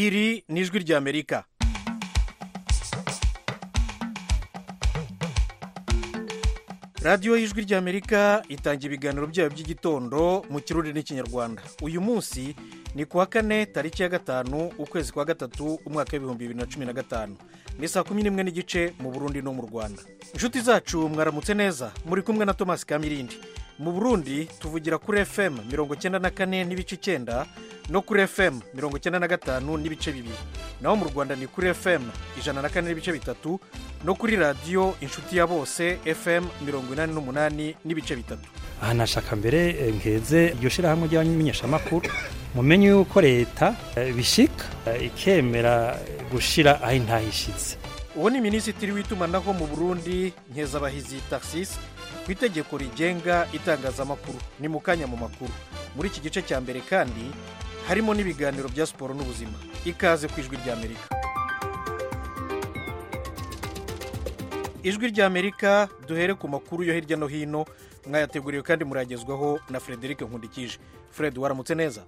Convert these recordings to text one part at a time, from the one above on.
iri ni ijwi ry'amerika radiyo y'ijwi ry'amerika itanga ibiganiro byayo by'igitondo mu kirundi n'ikinyarwanda uyu munsi ni kuwa kane tariki ya gatanu ukwezi kwa gatatu umwaka w'ibihumbi bibiri na cumi na gatanu ni saa kumi n'imwe n'igice mu burundi no mu rwanda inshuti zacu mwaramutse neza muri kumwe na tomasi kamirindi mu burundi tuvugira kuri fm mirongo icyenda na kane n'ibice icyenda no kuri fm mirongo icyenda na gatanu n'ibice bibiri naho mu rwanda ni kuri fm ijana na kane n'ibice bitatu no kuri radiyo inshuti ya bose fm mirongo inani n'umunani n'ibice bitatu aha nashaka mbere eh, nkeze iryo shyirahamwe ry'abamenyeshamakuru mumenye yuko leta eh, bishika eh, ikemera gushira aho intahishitse uwo ni minisitiri w'itumanaho mu burundi nkezabahizi taxis ku itegeko rigenga itangazamakuru ni mu kanya mu makuru muri iki gice cya mbere kandi harimo n'ibiganiro bya siporo n'ubuzima ikaze ku ijwi ry'amerika ijwi ry'amerika duhere ku makuru yo hirya no hino mwayateguriwe kandi muragezwaho na frederic nkundikije fred waramutse neza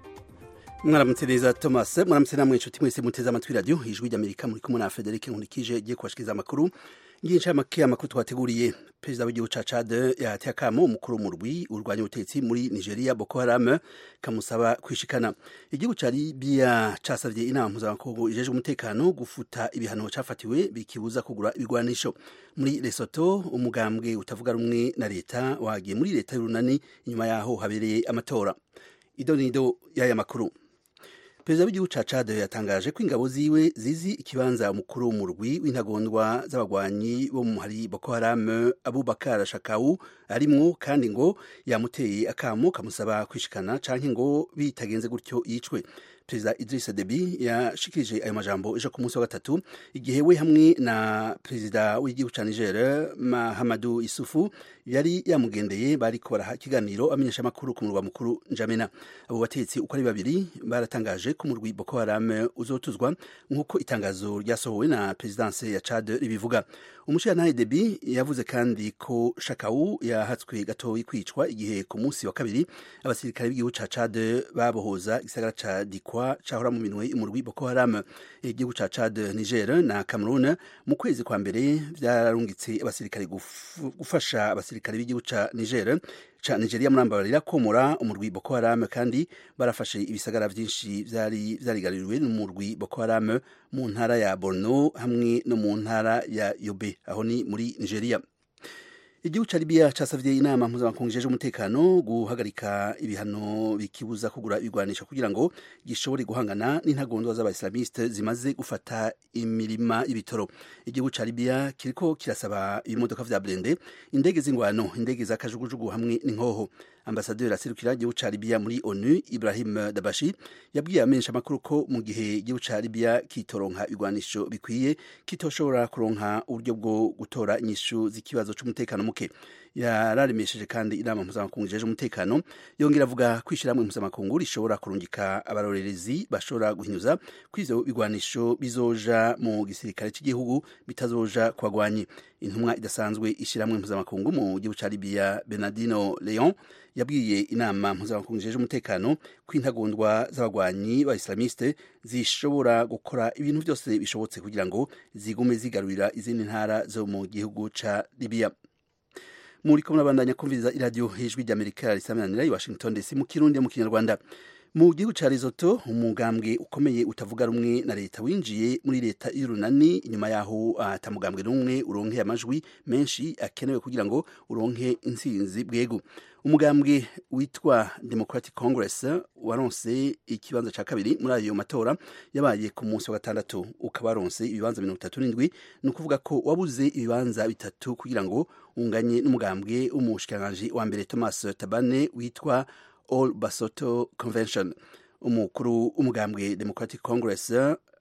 mwaramutse neza thomas mwaramutse namwe inshuti mwese muteze amatwi radiyo ijwi ry'amerika muri kumwe na frederic nkurikije igiye kubashikiriza amakuru ngiye make amakuru twateguriye perezida w'igihugu ca Chad yahateye akamo umukuru w'umurwi urwanya ubutegetsi muri Nigeria Boko Haram kamusaba kwishikana igihugu ca Libya casavye inama mpuzamakungu ijejwe umutekano gufuta ibihano cafatiwe bikibuza kugura ibigwanisho muri Lesotho umugambwe utavuga rumwe na leta wagiye muri leta y'urunani inyuma yaho habereye amatora idonido y'aya makuru perezida w'igihugu ca Chad yatangaje ko ingabo ziwe zizi ikibanza umukuru w'umurwi w'intagondwa z'abagwanyi bo mu hari Boko Haram Abubakar Shakau arimwo kandi ngo yamuteye akamo kamusaba kwishikana canke ngo bitagenze gutyo yicwe perezida Idris Deby yashikirije ayo majambo ejo ku munsi wa gatatu igihe we hamwe na perezida w'igihugu ca Niger Mahamadou Isufu yari yamugendeye bariko baraha ikiganiro amenyesha amakuru ku murwa mukuru Njamena abo batetsi uko ari babiri baratangaje ko umurwi Boko Haram uzotuzwa nk'uko itangazo ryasohowe na perezidanse ya Chad ribivuga umushirantahe Deby yavuze kandi ko Shakau yahatswe gatoyi kwicwa igihe ku munsi wa kabiri abasirikare b'igihugu ca Chad babohoza igisagara ca Dikwa cahora mu minwe umurwi Boko Haram igihugu ca Chad Niger na Cameroon mu kwezi kwa mbere vyararungitse abasirikare gufasha abasirikare b'igihugu ca Niger ca Nigeria murambabarira komora umurwi Boko Haram kandi barafashe ibisagara vyinshi vyari vyarigaruriwe n'umurwi Boko Haram mu ntara ya Borno hamwe no mu ntara ya Yobe aho ni muri Nigeria igihugu ca Libya casavye inama mpuzamakungu ijejwe umutekano guhagarika ibihano bikibuza kugura ibigwanisho kugira ngo gishobore guhangana n'intagondwa z'abaislamiste zimaze gufata imirima y'ibitoro igihugu ca Libya kiriko kirasaba ibimodoka vya blende indege z'ingwano indege za kajugujugu hamwe n'inkoho ambasaderi aserukira igihugu ca Libya muri ONU Ibrahim Dabashi yabwiye amenyesha amakuru ko mu gihe igihugu ca Libya kitoronka ibigwanisho bikwiye kitoshobora kuronka uburyo bwo gutora inyishu z'ikibazo c'umutekano muke yararemesheje kandi inama mpuzamakungu ijeje umutekano yongera avuga ko ishyirahamwe mpuzamakungu rishobora kurungika abarorerezi bashobora guhinyuza ko ivyo bigwanisho bizoja mu gisirikare cy'igihugu bitazoja ku bagwanyi intumwa idasanzwe ishyirahamwe mpuzamakungu mu gihugu ca Libya Bernardino Leon yabwiye inama mpuzamakungu ijeje umutekano ko intagondwa z'abagwanyi ba islamiste zishobora gukora ibintu byose bishobotse kugira ngo zigume zigarurira izindi ntara zo mu gihugu ca Libya muri ko murabandanya kumviriza iradiyo hejwi ry'amerika risamanira i washington dc mu kirundi mu kinyarwanda mu gihugu ca Lesotho umugambwe ukomeye utavuga rumwe na leta winjiye muri leta y'urunani inyuma yaho atamugambwe n'umwe uronke amajwi menshi akenewe kugira ngo uronke intsinzi bwego umugambwe witwa Democratic Congress waronse ikibanza ca kabiri muri ayo matora yabaye ku munsi wa gatandatu ukaba waronse ibibanza mirongo itatu n'indwi ni ukuvuga ko wabuze ibibanza bitatu kugira ngo unganye n'umugambwe w'umushikiranganji wa mbere Thomas Tabane witwa All Basoto Convention umukuru w'umugambwe Democratic Congress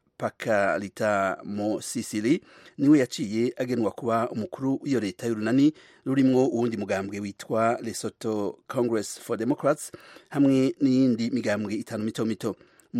Pakalita Mo Sisili niwe yaciye agenwa kuba umukuru w'iyo leta y'urunani rurimwo uwundi mugambwe witwa Lesotho Congress for Democrats hamwe n'iyindi migambwe itanu mito mito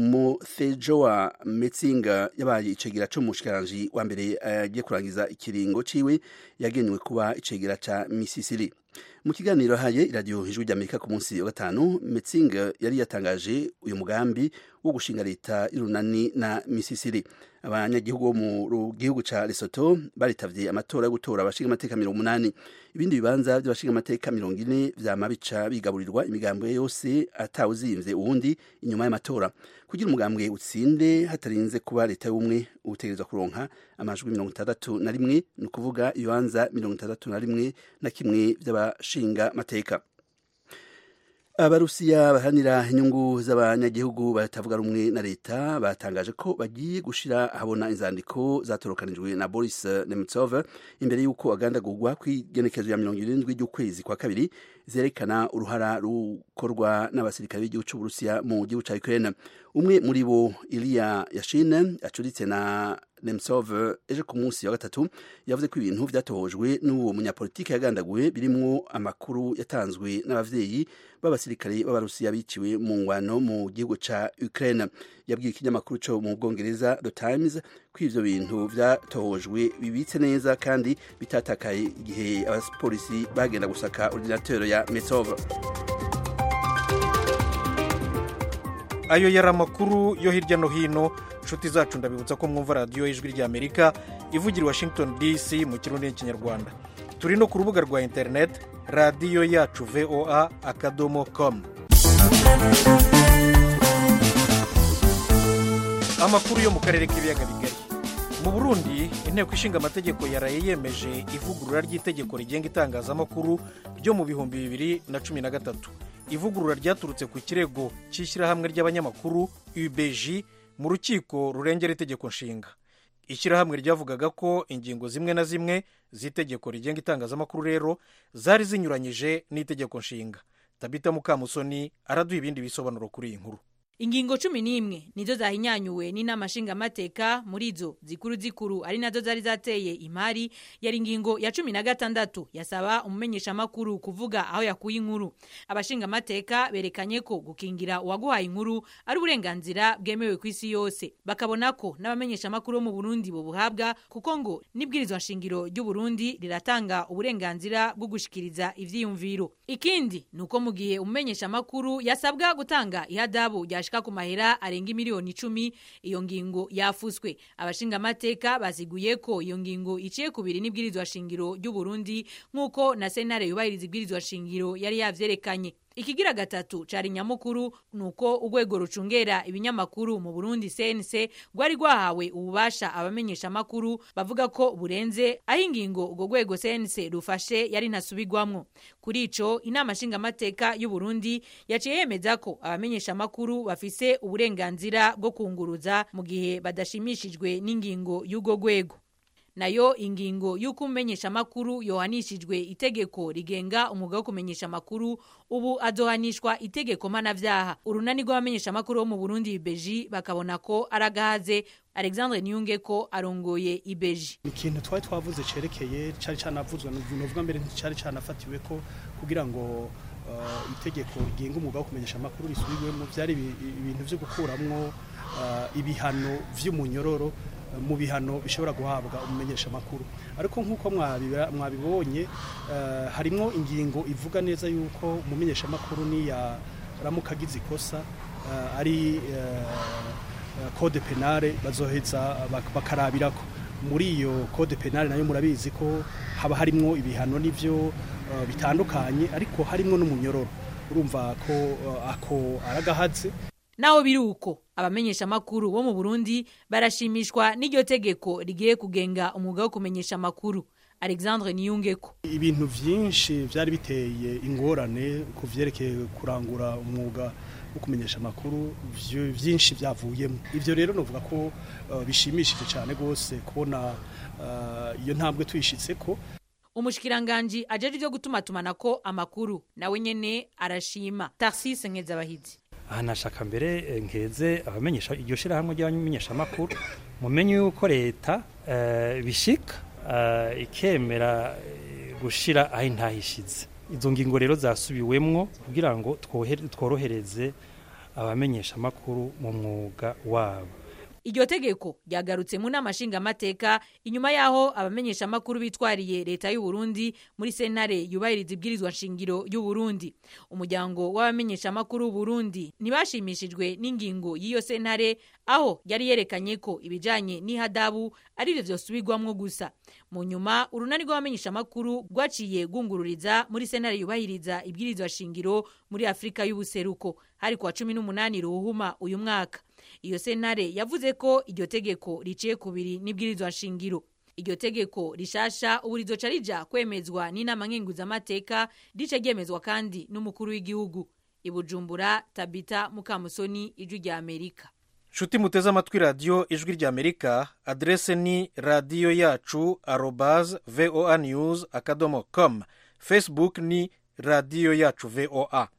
Mothejoa Metsinga yabaye icegera c'umushikiranganji wa mbere agiye kurangiza ikiringo ciwe yagenewe kuba icegera ca Misisiri mu kiganiro haye iradiyo ijwi ry'amerika ku munsi wa gatanu metsing yari yatangaje uyu mugambi wo gushinga leta y'urunani na misisiri abanyagihugu bo mu gihugu ca Lesotho baritavye amatora yo gutora abashinga amateka mirongo umunani ibindi bibanza by'abashinga amateka mirongo ine vyama bica bigaburirwa imigambwe yose atawuzimvye uwundi inyuma y'amatora kugira umugambwe utsinde hatarinze kuba leta y'ubumwe utegerezwa kuronka amajwi mirongo itandatu na rimwe ni ukuvuga ibibanza mirongo itandatu na rimwe na kimwe vy'abashinga mateka abarusiya baharanira inyungu z'abanyagihugu batavuga rumwe na leta batangaje ko bagiye gushira ahabona inzandiko zatorokanijwe na Boris Nemtsov imbere y'uko agandagurwa kw'igenekezo ya mirongo irindwi ry'ukwezi kwa kabiri zerekana uruhara rukorwa n'abasirikare b'igihugu c'uburusiya mu gihugu ca Ukraine umwe muri bo Ilya Yashin acuritse na Nemtsov ejo ku munsi wa gatatu yavuze ko ibintu vyatohojwe n'uwo munyapolitike yagandaguwe birimwo amakuru yatanzwe n'abavyeyi b'abasirikare b'abarusiya biciwe mu ngwano mu gihugu ca Ukraine yabwiye ikinyamakuru co mu Bwongereza The Times ko ivyo bintu vyatohojwe bibitse neza kandi bitatakaye igihe abapolisi bagenda gusaka ordinateur ya Metsov ayo yari amakuru yo hirya no hino inshuti zacu ndabibutsa ko mwumva radiyo y'ijwi ry'amerika ivugira i washington dc mu kirundi n'ikinyarwanda turi no ku rubuga rwa interineti radiyo yacu voa akadomo komu amakuru yo mu karere k'ibiyaga bigari mu burundi inteko ishinga amategeko yaraye yemeje ivugurura ry'itegeko rigenga itangazamakuru ryo mu bihumbi bibiri na cumi na gatatu ivugurura ryaturutse ku kirego cy'ishyirahamwe ry'abanyamakuru ubg mu rukiko rurengera itegeko nshinga ishyirahamwe ryavugaga ko ingingo zimwe na zimwe z'itegeko rigenga itangazamakuru rero zari zinyuranyije n'itegeko nshinga tabita mukamusoni araduha ibindi bisobanuro kuri iyi nkuru ingingo cumi n'imwe nizo zahinyanyuwe n'inama nshingamateka muri zo zikuru zikuru ari nazo zari zateye imari yari ingingo ya cumi na gatandatu yasaba umumenyeshamakuru kuvuga aho yakuye inkuru abashingamateka berekanye ko gukingira uwaguhaye inkuru ari uburenganzira bwemewe ku isi yose bakabona ko n'abamenyeshamakuru bo mu burundi bubuhabwa kuko ngo n'ibwirizwa nshingiro ry'uburundi riratanga uburenganzira bwo gushikiriza ivyiyumviro ikindi ni uko mu gihe umumenyeshamakuru yasabwa gutanga ihadabu rya yashika ku mahera arenga miliyoni icumi iyo ngingo yafuswe abashingamateka basiguye ko iyo ngingo iciye kubiri n'ibwirizwa shingiro ry'u Burundi nk'uko na sentare yubahiriza ibwirizwa shingiro yari yavyerekanye ikigira gatatu cari nyamukuru nuko urwego rucungera ibinyamakuru mu Burundi CNC rwari rwahawe ububasha abamenyesha makuru bavuga ko burenze aho ingingo urwo rwego CNC rufashe yari ntasubirwamwo kuri ico inama nshingamateka y'u Burundi yaciye yemeza ko abamenyesha makuru bafise uburenganzira bwo kunguruza mu gihe badashimishijwe n'ingingo y'urwo rwego nayo ingingo y'uko umumenyesha makuru yohanishijwe itegeko rigenga umwuga wo kumenyesha makuru ubu azohanishwa itegeko mpanavyaha urunani rw'abamenyesha makuru bo mu Burundi ibeji bakabona ko aragahaze Alexandre Niyunge ko arongoye ibeji ikintu twari twavuze cerekeye cari canavuzwe novuga mbere nticari canafatiwe ko kugira ngo uh, itegeko rigenga umwuga wo kumenyesha makuru risubirwemo vyari ibintu vyo gukuramwo uh, ibihano vy'umunyororo mu bihano bishobora guhabwa umumenyesha makuru ariko nk'uko mwabibonye harimo ingingo ivuga neza yuko umumenyesha makuru niya ramuka agize ikosa ari code penale bazoheza bakarabirako muri iyo code penale nayo murabizi ko haba harimo ibihano n'ibyo bitandukanye ariko harimo n'umunyororo urumva ko ako aragahatse naho biri uko abamenyesha makuru bo mu Burundi barashimishwa n'iryo tegeko rigiye kugenga umwuga wo kumenyesha makuru Alexandre Niyungeko ibintu vyinshi vyari biteye ingorane ku vyerekeye kurangura umwuga wo kumenyesha makuru vyinshi vyavuyemo ivyo rero novuga ko uh, bishimishije cyane gose kubona uh, iyo ntambwe tuyishitseko umushikiranganje ajeje ivyo gutuma tumanako amakuru nawe nyene arashima Tarsis Nkezabahizi aha nashaka mbere nkeze abamenyesha iryo shirahamwe ry'abamenyesha makuru mumenye yuko leta bishika ikemera gushira aho intahishize izo ngingo rero zasubiwemwo kugira ngo tworohereze abamenyesha makuru mu mwuga wabo iryo tegeko ryagarutse mu nama nshingamateka inyuma y'aho abamenyeshamakuru bitwariye leta y'u Burundi muri sentare yubahiriza ibwirizwa nshingiro y'u Burundi umuryango w'abamenyeshamakuru Burundi ntibashimishijwe n'ingingo y'iyo sentare aho yari yerekanye ko ibijanye n'ihadabu ari byo vyosubirwamwo gusa mu nyuma urunani rw'abamenyeshamakuru rwaciye rwungururiza muri sentare yubahiriza ibwirizwa shingiro muri Afrika y'ubuseruko hari kwa cumi n'umunani ruhuma uyu mwaka iyo sentare yavuze ko iryo tegeko riciye kubiri n'ibwirizwa nshingiro iryo tegeko rishasha ubu rizoca rija kwemezwa n'inama nkenguzamateka rice ryemezwa kandi n'umukuru w'igihugu ibujumbura tabita mukamusoni ijwi rya amerika nshuti muteze amatwi radiyo ijwi rya amerika aderese ni radiyo yacu arobaz voa news akadomo com facebook ni radiyo yacu voa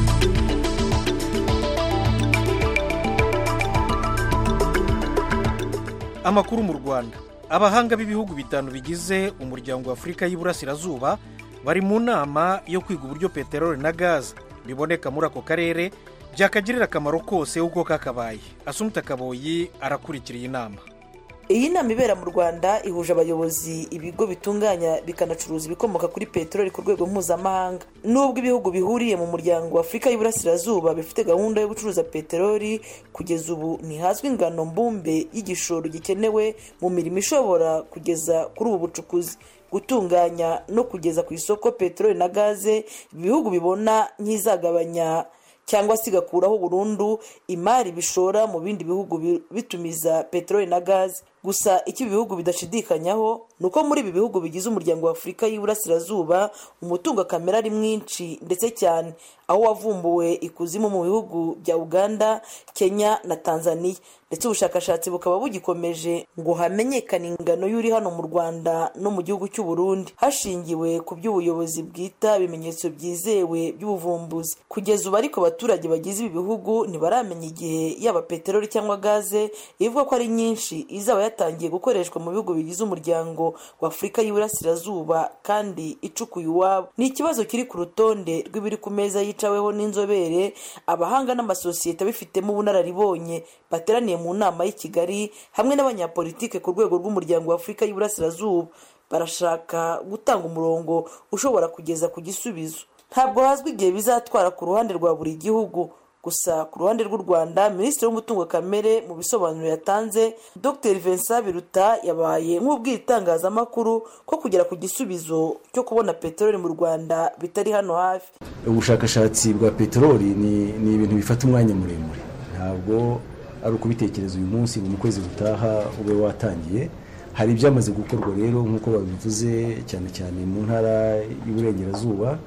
amakuru mu rwanda abahanga b'ibihugu bitanu bigize umuryango wa afurika y'iburasirazuba bari mu nama yo kwiga uburyo peteroli na gaze biboneka muri ako karere byakagirira akamaro kose uko kakabaye asumuta kaboyi arakurikira iyi nama iyi nama ibera mu rwanda ihuje abayobozi ibigo bitunganya bikanacuruza ibikomoka kuri peteroli ku rwego mpuzamahanga nubwo ibihugu bihuriye mu muryango wa afurika y'iburasirazuba bifite gahunda yo gucuruza peteroli kugeza ubu ntihazwi ingano mbumbe y'igishoro gikenewe mu mirimo ishobora kugeza kuri ubu bucukuzi gutunganya no kugeza ku isoko peteroli na gaze ibihugu bibona nk'izagabanya cyangwa se igakuraho burundu imari bishora mu bindi bihugu bitumiza peteroli na gaze gusa icyo ibihugu bidashidikanyaho ni uko muri ibi bihugu bigize umuryango wa afurika y'iburasirazuba umutungo kamere ari mwinshi ndetse cyane aho wavumbuwe ikuzimu mu bihugu bya uganda kenya na tanzania ndetse ubushakashatsi bukaba bugikomeje ngo hamenyekane ingano y'uri hano mu rwanda no mu gihugu cy'u Burundi hashingiwe ku by'ubuyobozi bwita ibimenyetso byizewe by'ubuvumbuzi kugeza ubu ariko abaturage bagize ibi bihugu ntibaramenya igihe yaba peteroli cyangwa gaze ivuga ko ari nyinshi izaba yatangiye gukoreshwa mu bihugu bigize umuryango wa afurika y'iburasirazuba kandi icukuye iwabo ni ikibazo kiri ku rutonde rw'ibiri ku meza yicaweho n'inzobere abahanga n'amasosiyete abifitemo ubunararibonye bateraniye mu nama y'i kigali hamwe n'abanyapolitike ku rwego rw'umuryango wa afurika y'iburasirazuba barashaka gutanga umurongo ushobora kugeza ku gisubizo ntabwo hazwi igihe bizatwara ku ruhande rwa buri gihugu gusa ku ruhande rw'u rwanda minisitiri w'umutungo kamere mu bisobanuro yatanze dr vincent biruta yabaye nk'ubwira itangazamakuru ko kugera ku gisubizo cyo kubona peteroli mu rwanda bitari hano hafi ubushakashatsi bwa peteroli ni ibintu bifata umwanya muremure ntabwo ari ukubitekereza uyu munsi ngo mu kwezi gutaha ube watangiye hari ibyamaze gukorwa rero nk'uko babivuze cyane cyane mu ntara y'uburengerazuba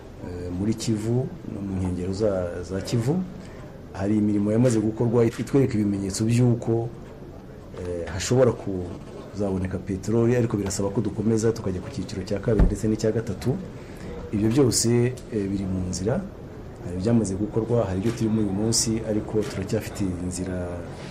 muri kivu no mu nkengero za kivu hari imirimo yamaze gukorwa itwereka ibimenyetso by'uko hashobora kuzaboneka peteroli ariko birasaba ko dukomeza tukajya ku cyiciro cya kabiri ndetse n'icya gatatu ibyo byose biri mu nzira hari ibyamaze gukorwa hari ibyo turi muri uyu munsi ariko turacyafite inzira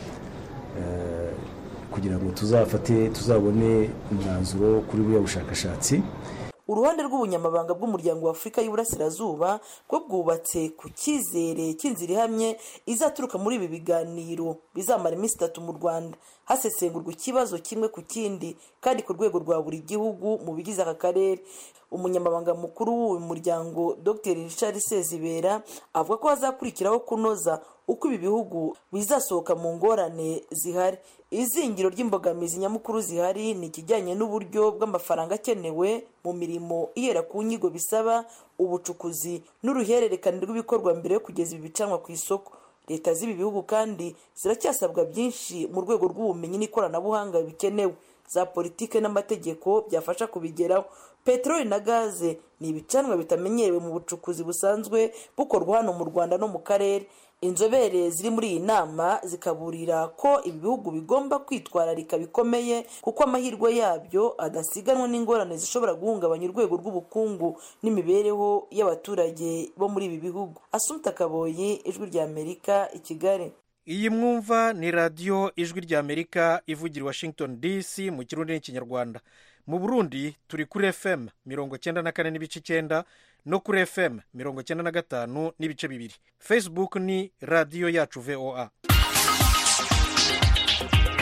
kugira ngo tuzafate tuzabone umwanzuro kuri buriya bushakashatsi uruhande rw'ubunyamabanga bw'umuryango wa afurika y'iburasirazuba bwo bwubatse ku cyizere cy'inzira ihamye izaturuka muri ibi biganiro bizamara iminsi itatu mu rwanda hasesengurwa ikibazo kimwe ku kindi kandi ku rwego rwa buri gihugu mu bigize aka karere umunyamabanga mukuru w'uyu muryango dr richard sezibera avuga ko hazakurikiraho kunoza uko ibi bihugu bizasohoka mu ngorane zihari izingiro ry'imbogamizi nyamukuru zihari ni ikijyanye n'uburyo bw'amafaranga akenewe mu mirimo ihera ku nyigo bisaba ubucukuzi n'uruhererekane rw'ibikorwa mbere yo kugeza ibi bicanwa ku isoko leta z'ibi bihugu kandi ziracyasabwa byinshi mu rwego rw'ubumenyi n'ikoranabuhanga bikenewe za politike n'amategeko byafasha kubigeraho peteroli na gaze ni ibicanwa bitamenyerewe mu bucukuzi busanzwe bukorwa hano mu rwanda no mu karere inzobere ziri muri iyi nama zikaburira ko ibi bihugu bigomba kwitwararika bikomeye kuko amahirwe yabyo adasiganwa n'ingorane zishobora guhungabanya urwego rw'ubukungu n'imibereho y'abaturage bo muri ibi bihugu asumta kaboyi ijwi rya amerika i kigali iyi mwumva ni radiyo ijwi rya amerika ivugira washington dc mu kirundi n'ikinyarwanda mu burundi turi kuri fm mirongo cyenda na kane n'ibice icyenda no kuri fm mirongo cyenda na gatanu n'ibice bibiri facebook ni radiyo yacu voa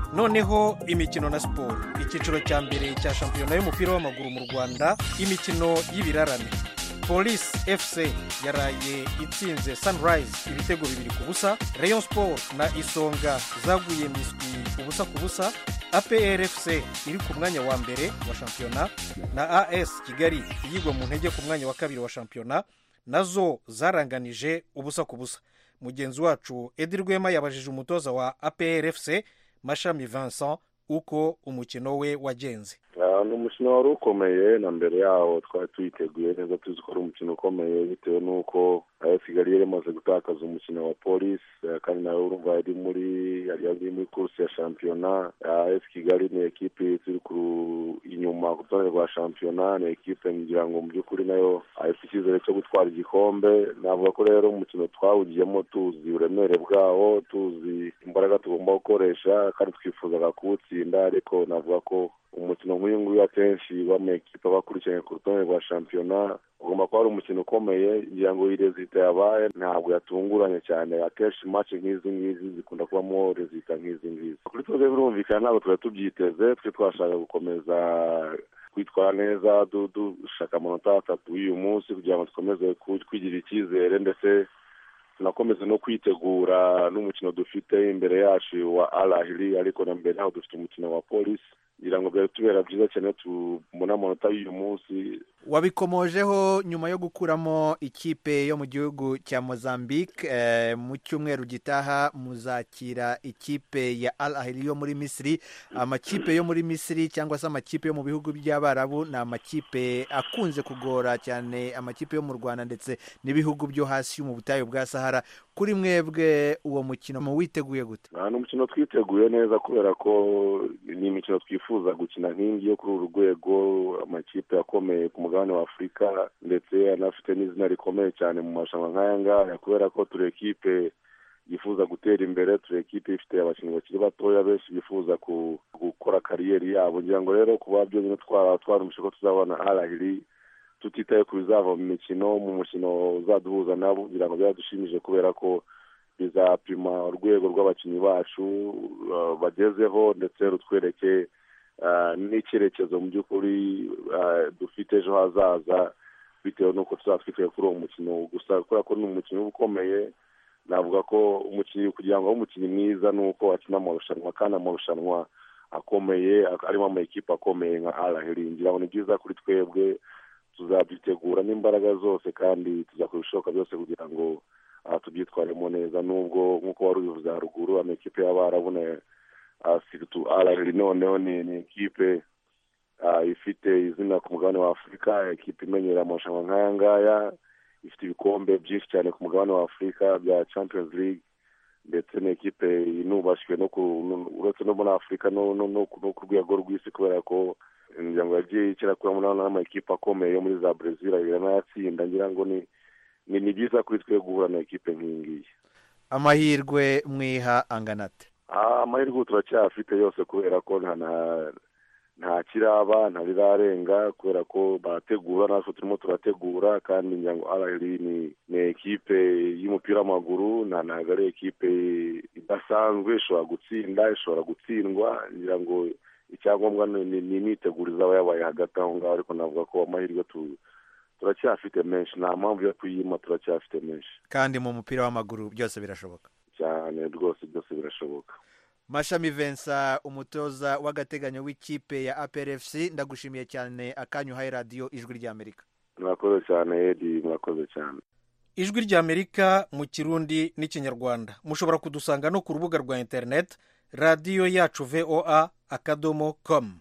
noneho imikino na siporo icyiciro cya mbere cya shampiyona y'umupira w'amaguru mu rwanda imikino y'ibirarane polisi fc yaraye itsinze sunrise ibitego bibiri ku busa rayon sport na isonga zaguye miswi ubusa ku busa apr fc iri ku mwanya wa mbere wa shampiyona na as kigali iyigwa mu ntege ku mwanya wa kabiri wa shampiyona nazo zaranganije ubusa ku busa mugenzi wacu edi rwema yabajije umutoza wa apr fc mashami vincent uko umukino we wagenze ni umukino wari ukomeye na mbere yawo twari tuyiteguye neza tuzi ko ari umukino ukomeye bitewe n'uko ayo kigali yari imaze gutakaza umukino wa polisi kandi nawe urumva yari muri yari muri kursi ya shampiyona ayo kigali ni ekipi turi inyuma ku rutonde rwa shampiyona ni ekipe ngira ngo mu by'ukuri nayo afite icyizere cyo gutwara igikombe navuga ko rero umukino twawugiyemo tuzi uburemere bwawo tuzi imbaraga tugomba gukoresha kandi twifuzaga kuwutsinda ariko navuga ko umukino nk'uyu nguyu akenshi w'amakipe aba akurikiranye ku rutonde rwa shampiyona ugomba kuba ari umukino ukomeye ngira ngo iyi rezita yabaye ntabwo yatunguranye cyane akenshi mace nk'izi ngizi zikunda kubamo rezita nk'izi ngizi kuri twebwe birumvikana ntabwo twari tubyiteze twe twashaka gukomeza kwitwara neza dushaka amanota atatu y'uyu munsi kugira ngo dukomeze kwigirira icyizere ndetse tunakomeze no kwitegura n'umukino dufite imbere yacu wa arahiri ariko na mbere naho dufite umukino wa polisi kugira ngo byari tubera byiza cyane tubone amanota y'uyu munsi wabikomojeho nyuma yo gukuramo ikipe yo mu gihugu cya mozambique mu cyumweru gitaha muzakira ikipe ya al ahili yo muri misiri amakipe yo muri misiri cyangwa se amakipe yo mu bihugu by'abarabu ni amakipe akunze kugora cyane amakipe yo mu rwanda ndetse n'ibihugu byo hasi mu butayu bwa sahara kuri mwebwe uwo mukino witeguye gute ni umukino twiteguye neza kubera ko ni imikino twifuza gukina nk'ingi yo kuri uru rwego amakipe akomeye ku mugabane wa afurika ndetse anafite n'izina rikomeye cyane mu marushanwa nk'aya ngaya kubera ko turi ekipe yifuza gutera imbere turi ekipe ifite abakinnyi bakiri batoya benshi bifuza gukora kariyeri yabo ngira ngo rero kuba byonyine twarumvishe ko tuzabona arahiri tutitaye ku bizava mu mikino mu mukino uzaduhuza nabo kugira ngo byadushimije kubera ko bizapima urwego rw'abakinnyi bacu bagezeho ndetse rutwereke n'icyerekezo mu by'ukuri dufite ejo hazaza bitewe n'uko tuzaba twitwaye kuri uwo mukino gusa kubera ko ni umukino uba ukomeye navuga ko umukinnyi kugira ngo abe umukinnyi mwiza ni uko akina amarushanwa kandi amarushanwa akomeye arimo amakipe akomeye nka araheri ngira ngo ni byiza kuri twebwe tuzabyitegura n'imbaraga zose kandi tuzakora ibishoboka byose kugira ngo tubyitwaremo neza nubwo nk'uko wari ubivuze haruguru amakipe y'abarabona siritu araheri noneho ni ekipe ifite izina ku mugabane wa afurika ekipe imenyera amarushanwa nk'aya ngaya ifite ibikombe byinshi cyane ku mugabane wa afurika bya champions league ndetse ni ekipe inubashywe no uretse no muri afurika no ku rwego rw'isi kubera ko ngira ngo yagiye ikirakuramo n'amakipe akomeye yo muri za brezil iranayatsinda ngira ngo ni ni byiza kuri twe guhura na ekipe nk'iyi ngiyi amahirwe mwiha angana ate amahirwe turacyafite yose kubera ko nta nta kiraba nta rirarenga kubera ko barategura natwe turimo turategura kandi ngira ngo araheri ni ekipe y'umupira w'amaguru ntabwo ari ekipe idasanzwe ishobora gutsinda ishobora gutsindwa ngira ngo icyangombwa ni imyiteguro izaba yabaye hagati aho ngaho ariko navuga ko amahirwe turacyafite menshi nta mpamvu yo kuyima turacyafite menshi kandi mu mupira w'amaguru byose birashoboka cyane rwose byose birashoboka mashami vensa umutoza w'agateganyo w'ikipe ya APRFC ndagushimiye cyane akanyu uhaye radiyo ijwi ry'amerika murakoze cyane edi murakoze cyane ijwi ry'amerika mu kirundi n'ikinyarwanda mushobora kudusanga no ku rubuga rwa interineti radiyo yacu voa akadomo komu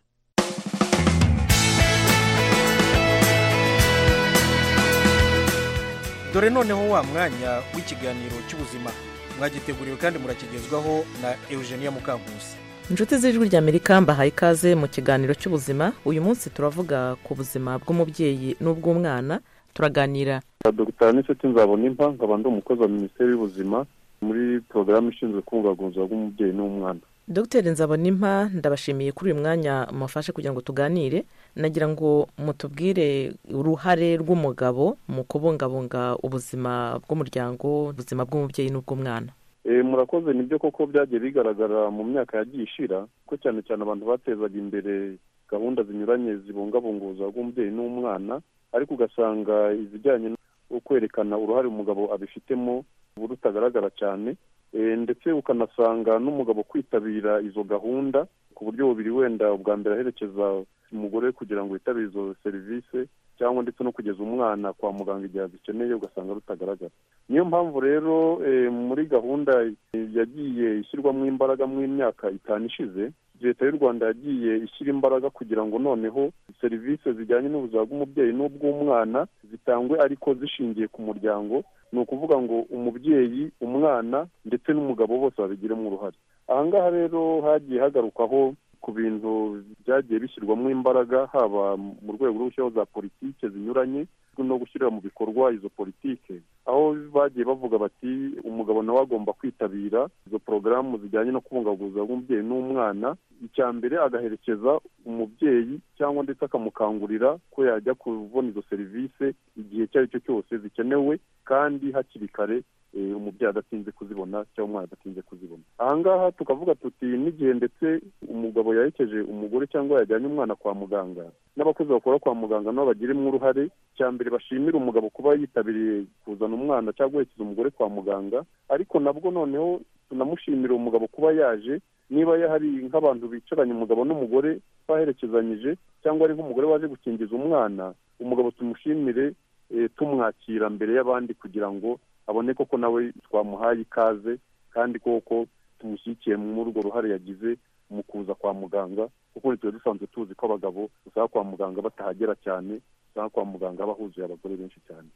dore noneho wa mwanya w'ikiganiro cy'ubuzima mwagiteguriwe kandi murakigezwaho na eugenia mukankusi inshuti z'ijwi ry'amerika mbahaye ikaze mu kiganiro cy'ubuzima uyu munsi turavuga ku buzima bw'umubyeyi n'ubw'umwana turaganira dogiteri n'inshuti nzabona impa nkaba ndi umukozi wa minisiteri y'ubuzima muri porogaramu ishinzwe kubungabunga ubuzima bw'umubyeyi n'umwana dogiteri nzabonimpa ndabashimiye kuri uyu mwanya mufashe kugira ngo tuganire nagira ngo mutubwire uruhare rw'umugabo mu kubungabunga ubuzima bw'umuryango ubuzima bw'umubyeyi n'ubw'umwana murakoze nibyo koko byagiye bigaragara mu myaka yagiye ishira ko cyane cyane abantu batezaga imbere gahunda zinyuranye zibungabunga ubuzima bw'umubyeyi n'umwana ariko ugasanga izijyanye no kwerekana uruhare umugabo abifitemo ubu rutagaragara cyane ndetse ukanasanga n'umugabo kwitabira izo gahunda ku buryo bubiri wenda ubwa mbere aherekeza umugore kugira ngo yitabire izo serivisi cyangwa ndetse no kugeza umwana kwa muganga igihe azikeneye ugasanga rutagaragara niyo mpamvu rero muri gahunda yagiye ishyirwamo imbaraga mu myaka itanu ishize leta y'u rwanda yagiye ishyira imbaraga kugira ngo noneho serivisi zijyanye n'ubuzima bw'umubyeyi n'ubw'umwana zitangwe ariko zishingiye ku muryango ni ukuvuga ngo umubyeyi umwana ndetse n'umugabo bose babigiremo uruhare aha ngaha rero hagiye hagarukwaho ku bintu byagiye bishyirwamo imbaraga haba mu rwego rwo gushyiraho za politike zinyuranye no gushyira mu bikorwa izo politike aho bagiye bavuga bati umugabo nawe agomba kwitabira izo porogaramu zijyanye no kubungabunga ubuzima bw'umubyeyi n'umwana icya mbere agaherekeza umubyeyi cyangwa ndetse akamukangurira ko yajya kubona izo serivisi igihe icyo ari cyo cyose zikenewe kandi hakiri kare umubyeyi adatinze kuzibona cyangwa umwana adatinze kuzibona aha ngaha tukavuga tuti n'igihe ndetse umugabo yaherekeje umugore cyangwa yajyanye umwana kwa muganga n'abakozi bakora kwa muganga nabo bagiremo uruhare cya mbere bashimira umugabo kuba yitabiriye kuzana umwana cyangwa guherekeza umugore kwa muganga ariko nabwo noneho tunamushimira umugabo kuba yaje niba hari nk'abantu bicaranye umugabo n'umugore baherekezanyije cyangwa ari nk'umugore waje gukingiza umwana umugabo tumushimire tumwakira mbere y'abandi kugira ngo abone koko nawe twamuhaye ikaze kandi koko tumushyigikiye muri urwo ruhare yagize mu kuza kwa muganga kuko tuba dusanzwe tuzi ko abagabo usanga kwa muganga batahagera cyane usanga kwa muganga haba huzuye abagore benshi cyane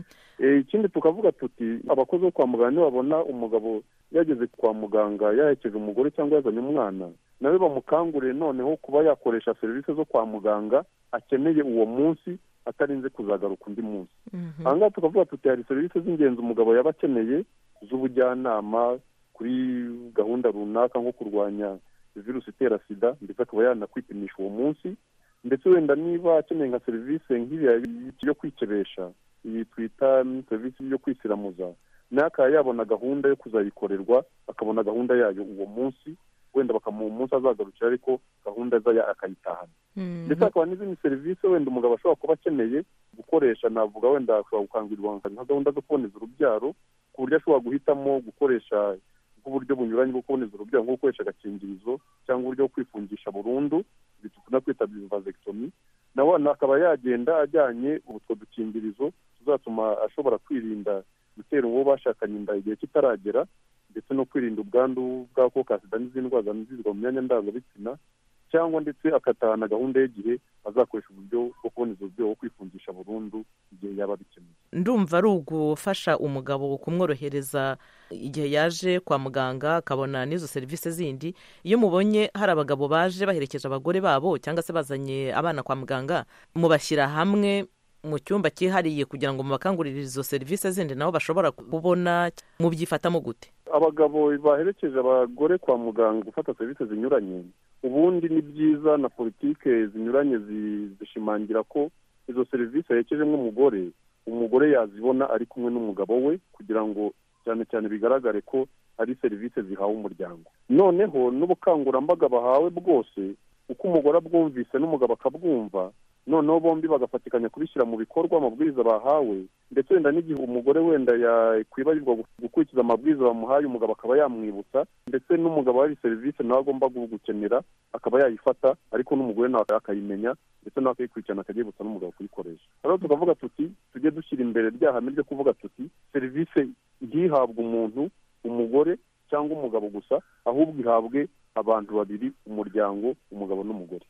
ikindi tukavuga tuti abakozi bo kwa muganga nibabona umugabo yageze kwa muganga yahekeje umugore cyangwa yazanye umwana nawe bamukanguriye noneho kuba yakoresha serivisi zo kwa muganga akeneye uwo munsi atarinze kuzagaruka undi munsi aha ngaha tukavuga tuti hari serivisi z'ingenzi umugabo yaba akeneye z'ubujyanama kuri gahunda runaka nko kurwanya virusi itera sida ndetse akaba yanakwipimisha uwo munsi ndetse wenda niba akeneye nka serivisi nk'iriya yo kwikebesha iyi twita serivisi yo kwisiramuza nawe akaba yabona gahunda yo kuzayikorerwa akabona gahunda yayo uwo munsi wenda bakamuha umunsi azagarukira ariko gahunda ze akayitahana ndetse hakaba n'izindi serivisi wenda umugabo ashobora kuba akeneye gukoresha navuga wenda ashobora gukangurirwa nka gahunda zo kuboneza urubyaro ku buryo ashobora guhitamo gukoresha uburyo bunyuranye bwo kuboneza urubyaro nko gukoresha agakingirizo cyangwa uburyo bwo kwifungisha burundu dukunda kwita vasectomy nawe akaba yagenda ajyanye utwo dukingirizo tuzatuma ashobora kwirinda gutera uwo bashakanye inda igihe kitaragera ndetse no kwirinda ubwandu bw'agakoko ka sida n'izindi ndwara zanduzwa mu myanya ndangabitsina cyangwa ndetse agatahana gahunda y'igihe azakoresha uburyo bwo kuboneza uburyo bwo kwifungisha burundu igihe yaba abikeneye ndumva ari ugufasha umugabo kumworohereza igihe yaje kwa muganga akabona n'izo serivisi zindi iyo mubonye hari abagabo baje baherekeje abagore babo cyangwa se bazanye abana kwa muganga mubashyira hamwe mu cyumba cyihariye kugira ngo mubakangurire izo serivisi zindi nabo bashobora kubona mubyifatamo gute abagabo baherekeje abagore kwa muganga gufata serivisi zinyuranye ubundi ni byiza na politike zinyuranye zishimangira ko izo serivisi yaherekejemo umugore umugore yazibona ari kumwe n'umugabo we kugira ngo cyane cyane bigaragare ko ari serivisi zihawe umuryango noneho n'ubukangurambaga bahawe bwose uko umugore abwumvise n'umugabo akabwumva noneho bombi bagafatikanya kubishyira mu bikorwa amabwiriza bahawe ndetse wenda n'igihe umugore wenda yakwibagirwa gukurikiza amabwiriza bamuhaye umugabo akaba yamwibutsa ndetse n'umugabo hari serivisi nawe agomba gukenera akaba yayifata ariko n'umugore nawe akayimenya ndetse nawe akayikurikirana akayibutsa n'umugabo kuyikoresha rero tukavuga tuti tujye dushyira imbere rya hame ryo kuvuga tuti serivisi ntihabwe umuntu umugore cyangwa umugabo gusa ahubwo ihabwe abantu babiri umuryango umugabo n'umugore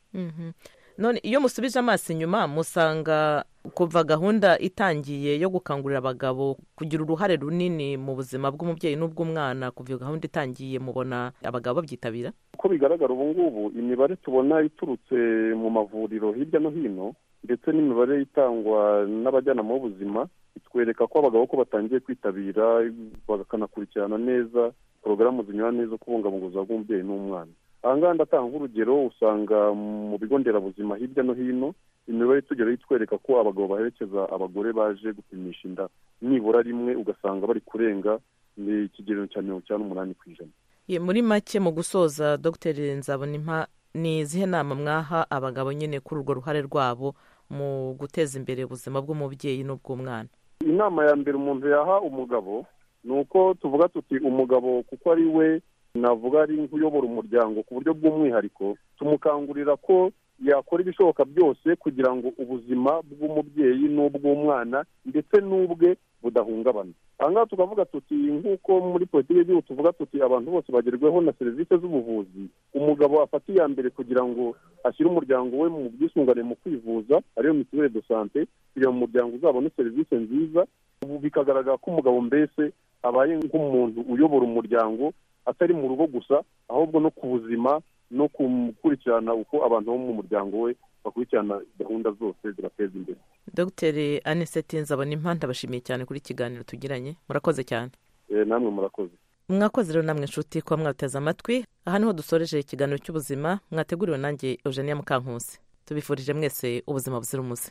none iyo musubije amaso inyuma musanga kuva gahunda itangiye yo gukangurira abagabo kugira uruhare runini mu buzima bw'umubyeyi n'ubw'umwana kuva iyo gahunda itangiye mubona abagabo babyitabira uko bigaragara ubu ngubu imibare tubona iturutse mu mavuriro hirya no hino ndetse n'imibare itangwa n'abajyanama b'ubuzima itwereka ko abagabo ko batangiye kwitabira bakanakurikirana neza porogaramu zinyuranye zo kubungabunga ubuzima bw'umubyeyi n'umwana aha ngaha ndatanga nk'urugero usanga mu bigo nderabuzima hirya no hino imibare itugeraho itwereka ko abagabo baherekeza abagore baje gupimisha inda nibura rimwe ugasanga bari kurenga ni ikigero cya mirongo icyenda n'umunani ku ijana Ye, muri make mu gusoza dr nzabonimpa ni izihe nama mwaha abagabo nyine kuri urwo ruhare rwabo mu guteza imbere ubuzima bw'umubyeyi n'ubw'umwana inama ya mbere umuntu yaha umugabo ni uko tuvuga tuti umugabo kuko ari we navuga ari nk'uyobora umuryango ku buryo bw'umwihariko tumukangurira ko yakora ibishoboka byose kugira ngo ubuzima bw'umubyeyi n'ubw'umwana ndetse n'ubwe budahungabana aha ngaha tukavuga tuti nk'uko muri politiki y'igihugu tuvuga tuti abantu bose bagerweho na serivisi z'ubuvuzi umugabo afata iya mbere kugira ngo ashyire umuryango we mu bwisungane mu kwivuza ariyo mituweli de sante kugira ngo umuryango uzabone serivisi nziza ubu bikagaragara ko umugabo mbese abaye nk'umuntu uyobora umuryango atari mu rugo gusa ahubwo no ku buzima no gukurikirana uko abantu bo mu muryango we bakurikirana gahunda zose zibateza imbere dr aniseti nzabonimpa ndabashimiye cyane kuri iki kiganiro tugiranye murakoze cyane Eh, namwe murakoze mwakoze rero namwe inshuti kuba mwateze amatwi aha niho dusoreje ikiganiro cy'ubuzima mwateguriwe nanjye eugenia mukankusi tubifurije mwese ubuzima buzira umuze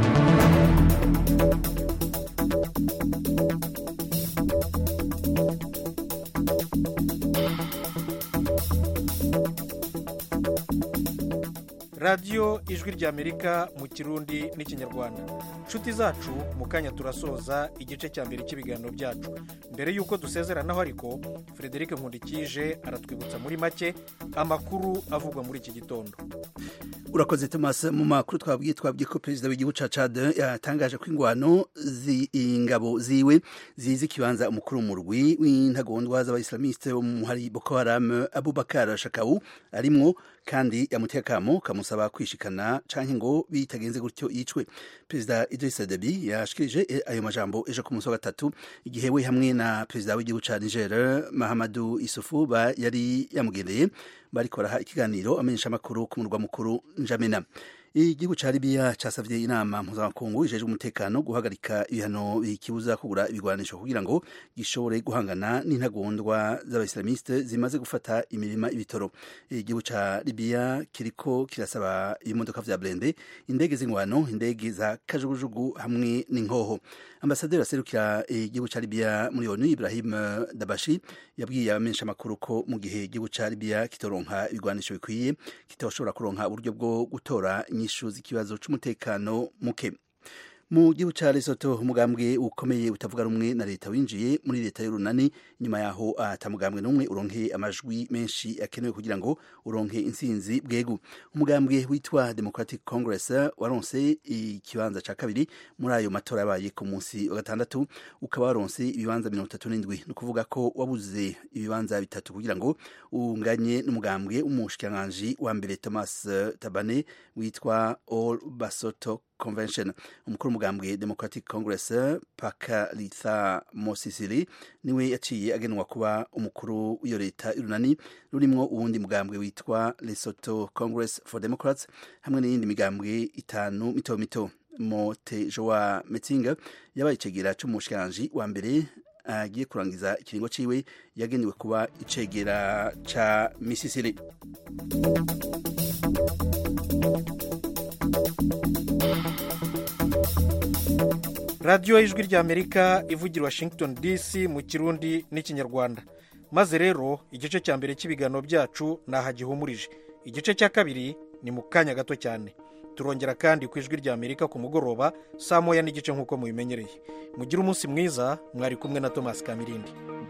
radiyo ijwi ry'amerika mu kirundi n'ikinyarwanda inshuti zacu mu kanya turasoza igice cya mbere cy'ibiganiro byacu mbere y'uko dusezeranaho ariko frederic nkundikije aratwibutsa muri make amakuru avugwa muri iki gitondo urakoze thomas mu makuru twabwiye twabwiye ko perezida w'igihugu ca Chad yatangaje ko ingwano zi- ingabo ziwe zizi ikibanza umukuru w'umurwi w'intagondwa z'abayisilamiste bo mu hari boko haram abubakar shakau arimwo kandi yamuteye akamo kamusaba kwishikana canke ngo bitagenze gutyo yicwe perezida idris debi yashikirije eh, ayo majambo ejo ku munsi wa gatatu igihe we hamwe na perezida w'igihugu ca niger mahamadu isufu ba yari yamugendeye bariko baraha ikiganiro amenyesha amakuru ku murwa mukuru njamena igihugu ca libiya casavye inama mpuzamakungu ijejwe umutekano guhagarika ibihano bikibuza kugura ibigwanisho kugira ngo gishobore guhangana n'intagondwa z'abaislamiste zimaze gufata imirima ibitoro igihugu ca libiya kiriko kirasaba ibimodoka vya blende indege z'ingwano indege za kajugujugu hamwe n'inkoho ambasaderi aserukira igihugu ca libiya muri onu ibrahim dabashi yabwiye abamenyesha amakuru ko mu gihe igihugu ca libiya kitoronka ibigwanisho bikwiye kitoshobora kuronka uburyo bwo gutora inyishu z'ikibazo c'umutekano muke mu gihugu ca Lesotho umugambwe ukomeye utavuga rumwe na leta winjiye muri leta y'urunani nyuma yaho atamugambwe n'umwe uronke amajwi menshi akenewe kugira ngo uronke intsinzi bwegu umugambwe witwa Democratic Congress waronse ikibanza ca kabiri muri ayo matora yabaye ku munsi wa gatandatu ukaba waronse ibibanza mirongo itatu n'indwi ni ukuvuga ko wabuze ibibanza bitatu kugira ngo unganye n'umugambwe w'umushikiranganji wa mbere Thomas Tabane witwa All Basoto convention umukuru w'umugambwe democratic congress pakalitha mosisili niwe yaciye agenwa kuba umukuru w'iyo leta y'urunani rurimwo uwundi mugambwe witwa lesotho congress for democrats hamwe n'iyindi migambwe itanu mito mito mote joa metzinga yabaye icegera c'umushikiranganji wa mbere agiye kurangiza ikiringo ciwe yagenewe kuba icegera ca misisili radiyo y'ijwi ry'amerika ivugira washington dc mu kirundi n'ikinyarwanda maze rero igice cya mbere cy'ibiganiro byacu ni aha gihumurije igice cya kabiri ni mu kanya gato cyane turongera kandi ku ijwi ry'amerika ku mugoroba saa moya n'igice nk'uko mubimenyereye mugire umunsi mwiza mwari kumwe na thomas kamirindi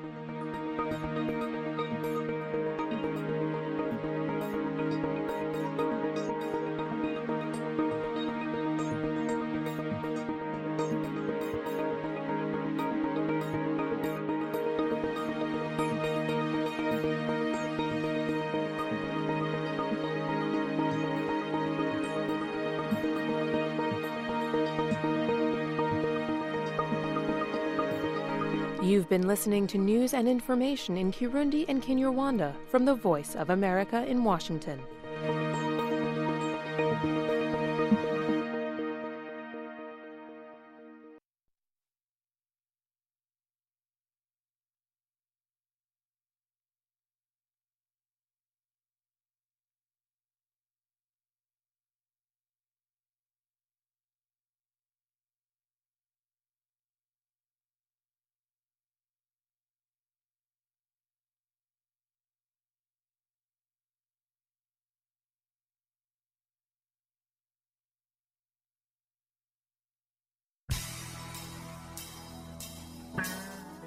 You've been listening to news and information in Kirundi and Kinyarwanda from the Voice of America in Washington.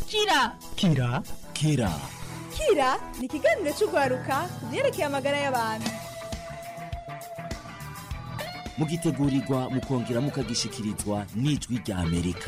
kira kira kira kira ni ikiganiro cy'urwaruka ku byerekeye amagara y'abantu mugitegurirwa mukongera mukagishikirizwa n'ijwi rya amerika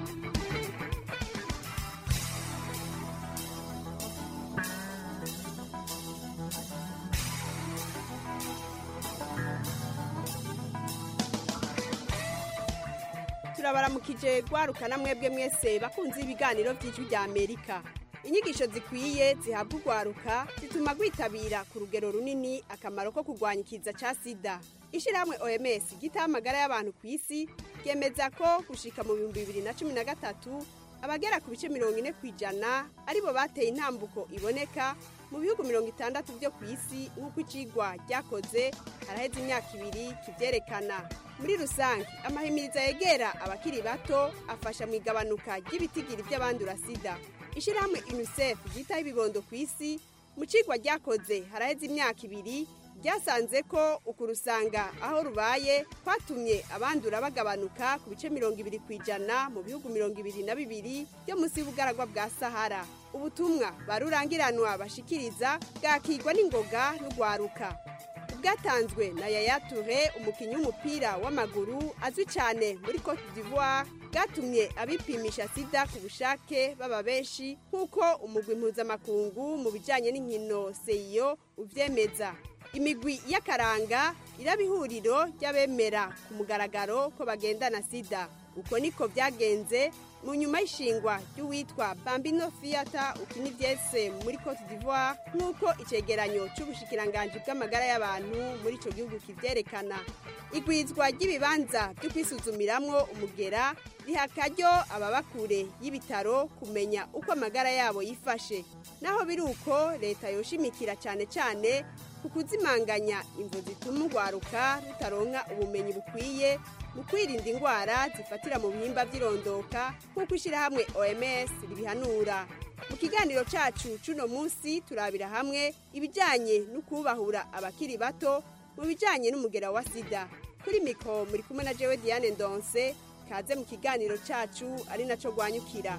turabaramukije rwarukana mwebwe mwese bakunze ibiganiro by'ijwi rya amerika inyigisho zikwiye zihabwa urwaruka zituma rwitabira ku rugero runini akamaro ko kurwanya ikiza cya sida ishyirahamwe oms gitaha amagara y'abantu ku isi ryemeza ko gushika mu bihumbi bibiri na cumi na gatatu abagera ku bice mirongo ine ku ijana aribo bateye intambuko iboneka mu bihugu mirongo itandatu byo ku isi nk'uko icigwa ryakoze haraheze imyaka ibiri kibyerekana muri rusange amahimiriza yegera abakiri bato afasha mu igabanuka ry'ibitigiri by'abandura sida ishyirahamwe unicef ryitaho ibibondo ku isi mu cigwa ryakoze haraheze imyaka ibiri ryasanze ko ukurusanga aho rubaye kwatumye abandura bagabanuka ku bice mirongo ibiri ku ijana mu bihugu mirongo ibiri na bibiri byo munsi y'ubugaragwa bwa sahara ubutumwa barurangiranwa bashikiriza bwakigwa n'ingoga n'urwaruka bwatanzwe na yaya ture umukinnyi w'umupira w'amaguru azwi cyane muri cote d'ivoire bwatumye abipimisha sida ku bushake baba benshi nk'uko umugwi mpuzamakungu mu bijyanye n'inkino seyo ubyemeza imigwi y'akaranga iraba ihuriro ry'abemera ku mugaragaro ko bagendana sida uko niko byagenze mu nyuma y'ishingwa ry'uwitwa bambino fiyata ukina ibyese muri cote d'ivoire nk'uko icyegeranyo cy'ubushikiranganji bw'amagara y'abantu muri icyo gihugu kibyerekana igwizwa ry'ibibanza byo kwisuzumiramwo umugera riha akaryo ababa kure y'ibitaro kumenya uko amagara yabo yifashe naho biri uko leta yoshimikira cyane cyane ku kuzimanganya imvu zituma urwaruka rutaronka ubumenyi bukwiye mu kwirinda indwara zifatira mu bihimba by'irondoka nk'uko ishyirahamwe oms ribihanura mu kiganiro cyacu cy'uno munsi turabira hamwe ibijyanye no kubahura abakiri bato mu bijyanye n'umugera wa sida kuri mikoro muri kumwe na jewe diane ndonse kaze mu kiganiro cyacu ari nacyo rwanyukira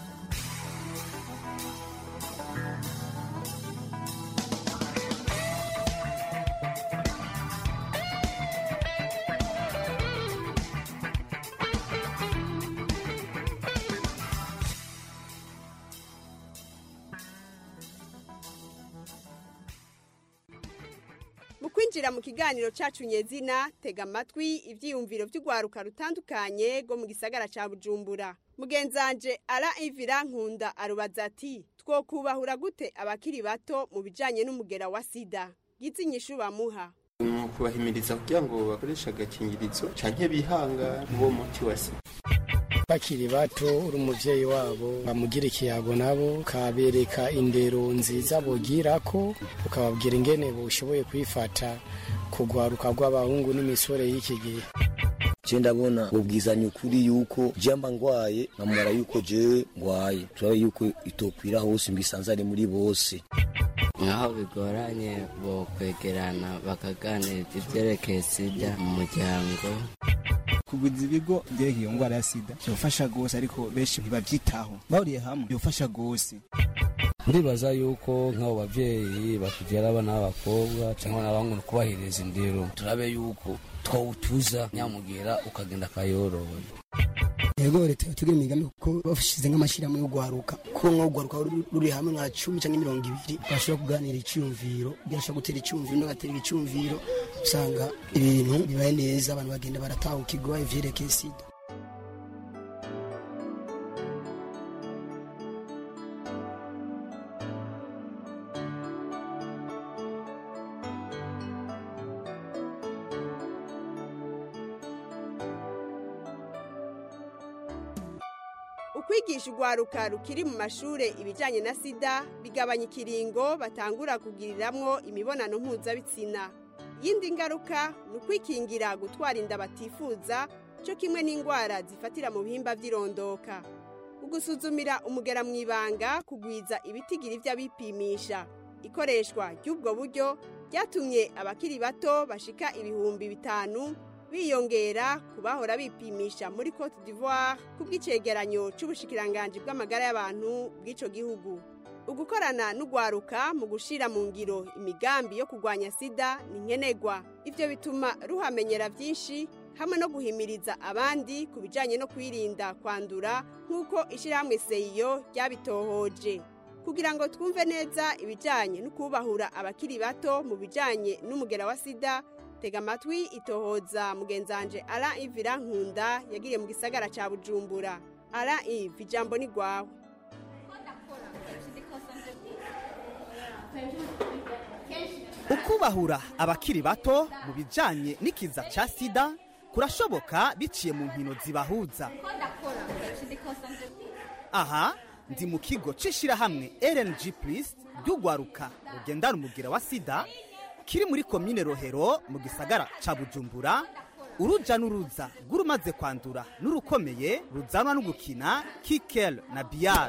mu kwinjira mu kiganiro cyacu nyezina tega amatwi ibyiyumviro by'urwaruka rutandukanye rwo mu gisagara cya bujumbura mugenzanje ara ivira nkunda arubaza ati twokubahura gute abakiri bato mu bijyanye n'umugera wa sida inyishu bamuha mu kubahimiriza kugira ngo bakoreshe agakingirizo cyangwa bihanga uwo muti wa sida bakiri bato uri umubyeyi wabo bamugira ikiyago nabo ukabereka indero nziza bugira ko ukababwira ingene bushoboye kwifata kugwaruka rw'abahungu n'imisore y'iki gihe je ndabona ubwizanya ukuri yuko jamba ngwaye nkamara yuko jewe ngwaye turabe yuko itokwira hose mbisanzare muri bose nk'aho bigoranye bo kwegerana bakaganira ibyerekeye sida mu muryango kugwiza ibigo byerekeye iyo ndwara ya sida byofasha rwose ariko benshi ntibabyitaho bahuriye hamwe byofasha rwose ndibaza yuko nk'abo babyeyi batubyara abana b'abakobwa cyangwa n'abahungu kubahiriza indero turabe yuko twawutuza nyamugera ukagenda akayoroye yego leta yatugira imigambi kuko bashyize nk'amashyirahamwe yo guharuka ko nko guharuka ruri hamwe nka cumi cyangwa mirongo ibiri bashobora kuganira icyumviro byashobora gutera icyumviro n'agatera icyumviro usanga ibintu bibaye neza abantu bagenda baratahukirwa ivyerekeye sida ukwigisha urwaruka rukiri mu mashuri ibijyanye na sida bigabanya ikiringo batangura kugiriramwo imibonano mpuzabitsina yindi ngaruka ni ukwikingira gutwara inda batifuza cyo kimwe n'indwara zifatira mu bihimba by'irondoka ugusuzumira umugera mu ibanga kugwiza ibitigiri by'abipimisha ikoreshwa ry'ubwo buryo ryatumye abakiri bato bashika ibihumbi bitanu biyongera ku bahora bipimisha muri cote d'ivoire ku bw'icegeranyo c'ubushikiranganji bw'amagara y'abantu bw'ico gihugu ugukorana n'ugwaruka mu gushira mu ngiro imigambi yo kurwanya sida ni nkenerwa ivyo bituma ruhamenyera vyinshi hamwe no guhimiriza abandi ku bijanye no kwirinda kwandura nk'uko ishirahamwe seyo ryabitohoje kugira ngo twumve neza ibijanye no kubahura abakiri bato mu bijanye n'umugera wa sida tega amatwi itohoza mugenzanje ara ivira nkunda yagiriye mu gisagara ca bujumbura ara ivi ijambo ni gwawe ukubahura abakiri bato mu bijanye n'ikiza ca sida kurashoboka biciye mu nkino zibahuza aha ndi mu kigo c'ishirahamwe rng plus ry'ugwaruka rugendana umugira wa sida kiri muri komine rohero mu gisagara ca bujumbura uruja n'uruza rw'urumaze kwandura n'urukomeye ruzanwa no gukina kikel na biyar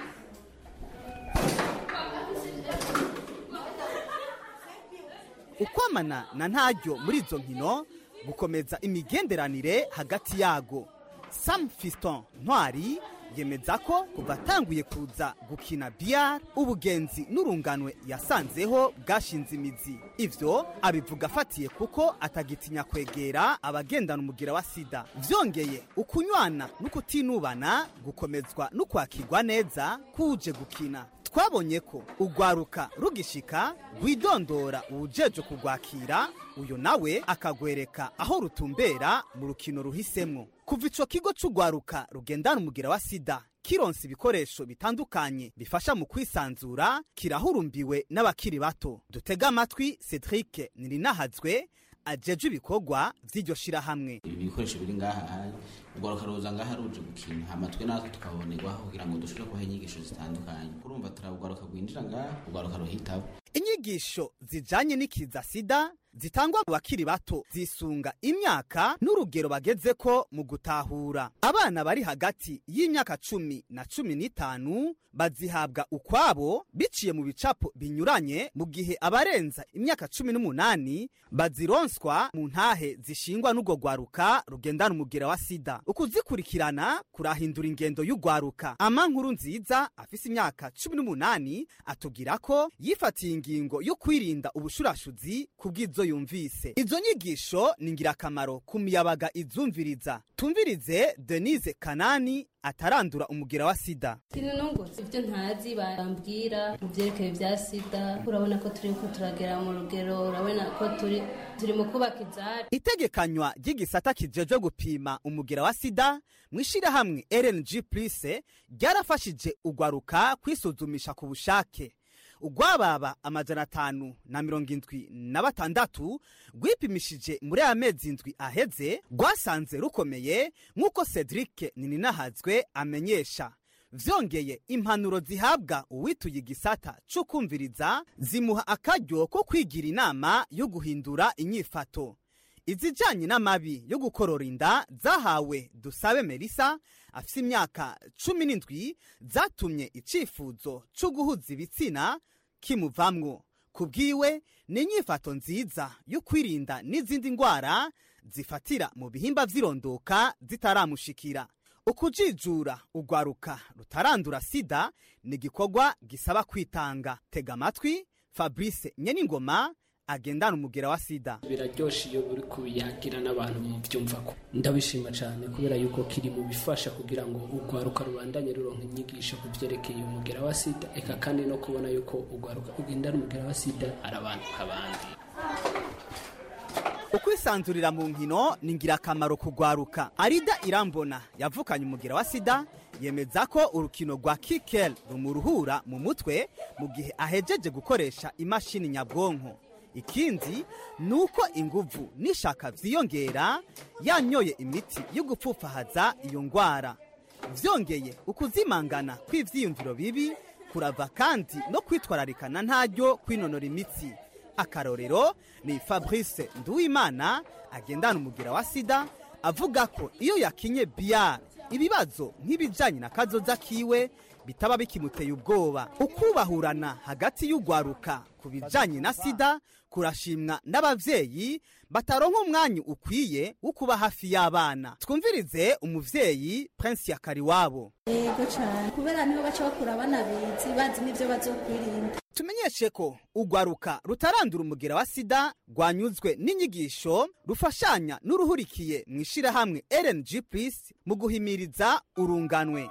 ukwamana na ntaryo muri izo nkino gukomeza imigenderanire hagati yago sam fiston ntwari yemeza ko kuva atanguye kuza gukina biyar ubugenzi n'urunganwe yasanzeho bwashinze imizi ivyo abivuga afatiye kuko atagitinya kwegera abagendana umugira wa sida vyongeye ukunywana n'ukutinubana gukomezwa n'ukwakirwa neza kuje gukina twabonye ko ugwaruka rugishika rwidondora uwujeje kugwakira uyo nawe akagwereka aho rutumbera mu rukino ruhisemwo kuva ico kigo c'ugwaruka rugendana umugira wa sida kironsa ibikoresho bitandukanye bifasha mu kwisanzura kirahurumbiwe n'abakiri bato dutega amatwi cedric nirinahazwe ajejwe ibikorwa vy'iryo shirahamwe ibi bikoresho biri ngaha hari ugwaruka ruza ngaha ruje gukina amatwe natwe tukabonerwaho kugira ngo dushobore kubaha inyigisho zitandukanye kurumva turabugwaruka rwinjira ngaha ugwaruka ruhitabo inyigisho zijanye n'ikiza sida zitangwa mu bakiri bato zisunga imyaka n'urugero bagezeko mu gutahura abana bari hagati y'imyaka cumi na cumi n'itanu bazihabwa ukwabo biciye mu bicapo binyuranye mu gihe abarenza imyaka cumi n'umunani bazironswa mu ntahe zishingwa n'urwo rwaruka rugendana umugera wa sida ukuzikurikirana kurahindura ingendo y'urwaruka ama nkuru nziza afise imyaka cumi n'umunani atubwira ko yifatiye ingingo yo kwirinda ubushurashuzi ku bw'izo yumvise izo nyigisho ni ingirakamaro ku miyabaga izumviriza tumvirize denise kanani atarandura umugira wa sida sinunguze ibyo ntazi bambwira mu byerekeye bya sida urabona ko turi ko turagera mu rugero urabona ko turi turi mu kubaka ibyari itegekanywa ry'igisata kijejwe gupima umugira wa sida mu ishyirahamwe rng plus ryarafashije ugwaruka kwisuzumisha ku bushake ugwababa amajana atanu na mirongo indwi na batandatu rwipimishije muri aya mezi indwi aheze rwasanze rukomeye nk'uko cedric nininahazwe amenyesha vyongeye impanuro zihabwa uwituye igisata co kumviriza zimuha akaryo ko kwigira inama yo guhindura inyifato izijanye n'amabi yo gukorora inda zahawe dusabe melisa afise imyaka cumi n'indwi zatumye icifuzo co guhuza ibitsina kimuvamwo ku bwiwe ni inyifato nziza yo kwirinda n'izindi ndwara zifatira mu bihimba vy'irondoka zitaramushikira ukujijura ugwaruka rutarandura sida ni igikorwa gisaba kwitanga tega amatwi fabrice nyeningoma agendana umugera wa sida biraryoshe iyo uri kubiyagira n'abantu mu byumva ko ndabishima cyane kubera yuko kiri mu bifasha kugira ngo urwaruka rubandanye ruronka inyigisho ku byerekeye umugera wa sida eka kandi no kubona yuko urwaruka rugendana umugera wa sida ari abantu nk'abandi ukwisanzurira mu nkino ni ingirakamaro kugwaruka arida irambona yavukanye umugira wa sida yemeza ko urukino rwa kikel rumuruhura mu mutwe mu gihe ahejeje gukoresha imashini nyabwonko ikindi ni uko inguvu n'ishaka vyiyongera yanyoye imiti yo gupfufahaza iyo ngwara vyongeye ukuzimangana kw'ivyiyumviro bibi kurava kandi no kwitwararikana ntaryo kwinonora imitsi akarorero ni fabrice nduwimana agendana umugira wa sida avuga ko iyo yakinye biyar ibibazo nk'ibijanye na kazoza kiwe bitaba bikimuteye ubwoba ukubahurana hagati y'ugwaruka ku bijanye na sida kurashimwa n'abavyeyi bataronka umwanya ukwiye wo kuba hafi y'abana twumvirize umuvyeyi prince yakariwabo yego cyane kubera niho baca bakura abana bizi bazi n'ibyo bazokwirinda tumenyeshe ko urwaruka rutarandura umugera wa sida rwanyuzwe n'inyigisho rufashanya n'uruhurikiye mu ishirahamwe rng plus mu guhimiriza urunganwe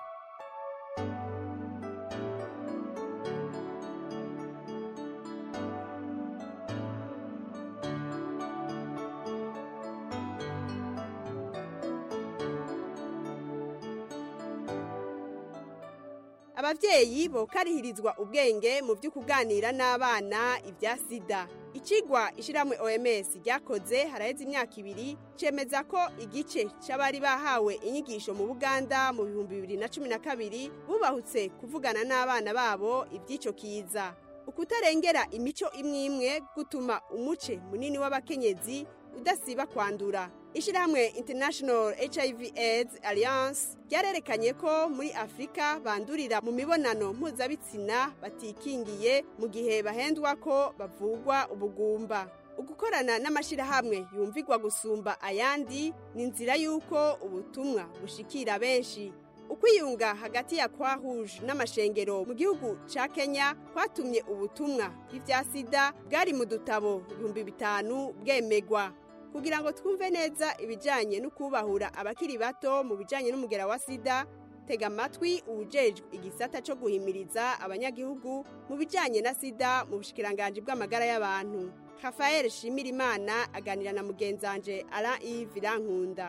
abavyeyi bokarihirizwa ubwenge mu byo kuganira n'abana ibya sida ikigwa ishiramwe oms ryakoze haraheze imyaka ibiri cemeza ko igice c'abari bahawe inyigisho mu buganda mu bihumbi bibiri na cumi na kabiri bubahutse kuvugana n'abana babo iby'ico kiza ukutarengera imico imwe imwe gutuma umuce munini w'abakenyezi udasiba kwandura ishyirahamwe international hiv aids alliance ryarerekanye ko muri afurika bandurira mu mibonano mpuzabitsina batikingiye mu gihe bahendwa ko bavugwa ubugumba ugukorana n'amashyirahamwe yumvigwa gusumba ayandi ni inzira y'uko ubutumwa bushikira benshi ukwiyunga hagati ya kwa rouge n'amashengero mu gihugu ca kenya kwatumye ubutumwa bw'ivya sida bwari mu dutabo ibihumbi bitanu bwemegwa kugira ngo twumve neza ibijyanye no kubahura abakiri bato mu bijyanye n'umugera wa sida tega amatwi uwujejwe igisata cyo guhimiriza abanyagihugu mu bijyanye na sida mu bushikiranganji bw'amagara y'abantu rafael shimirimana aganira na mugenzanje ara ivi rankunda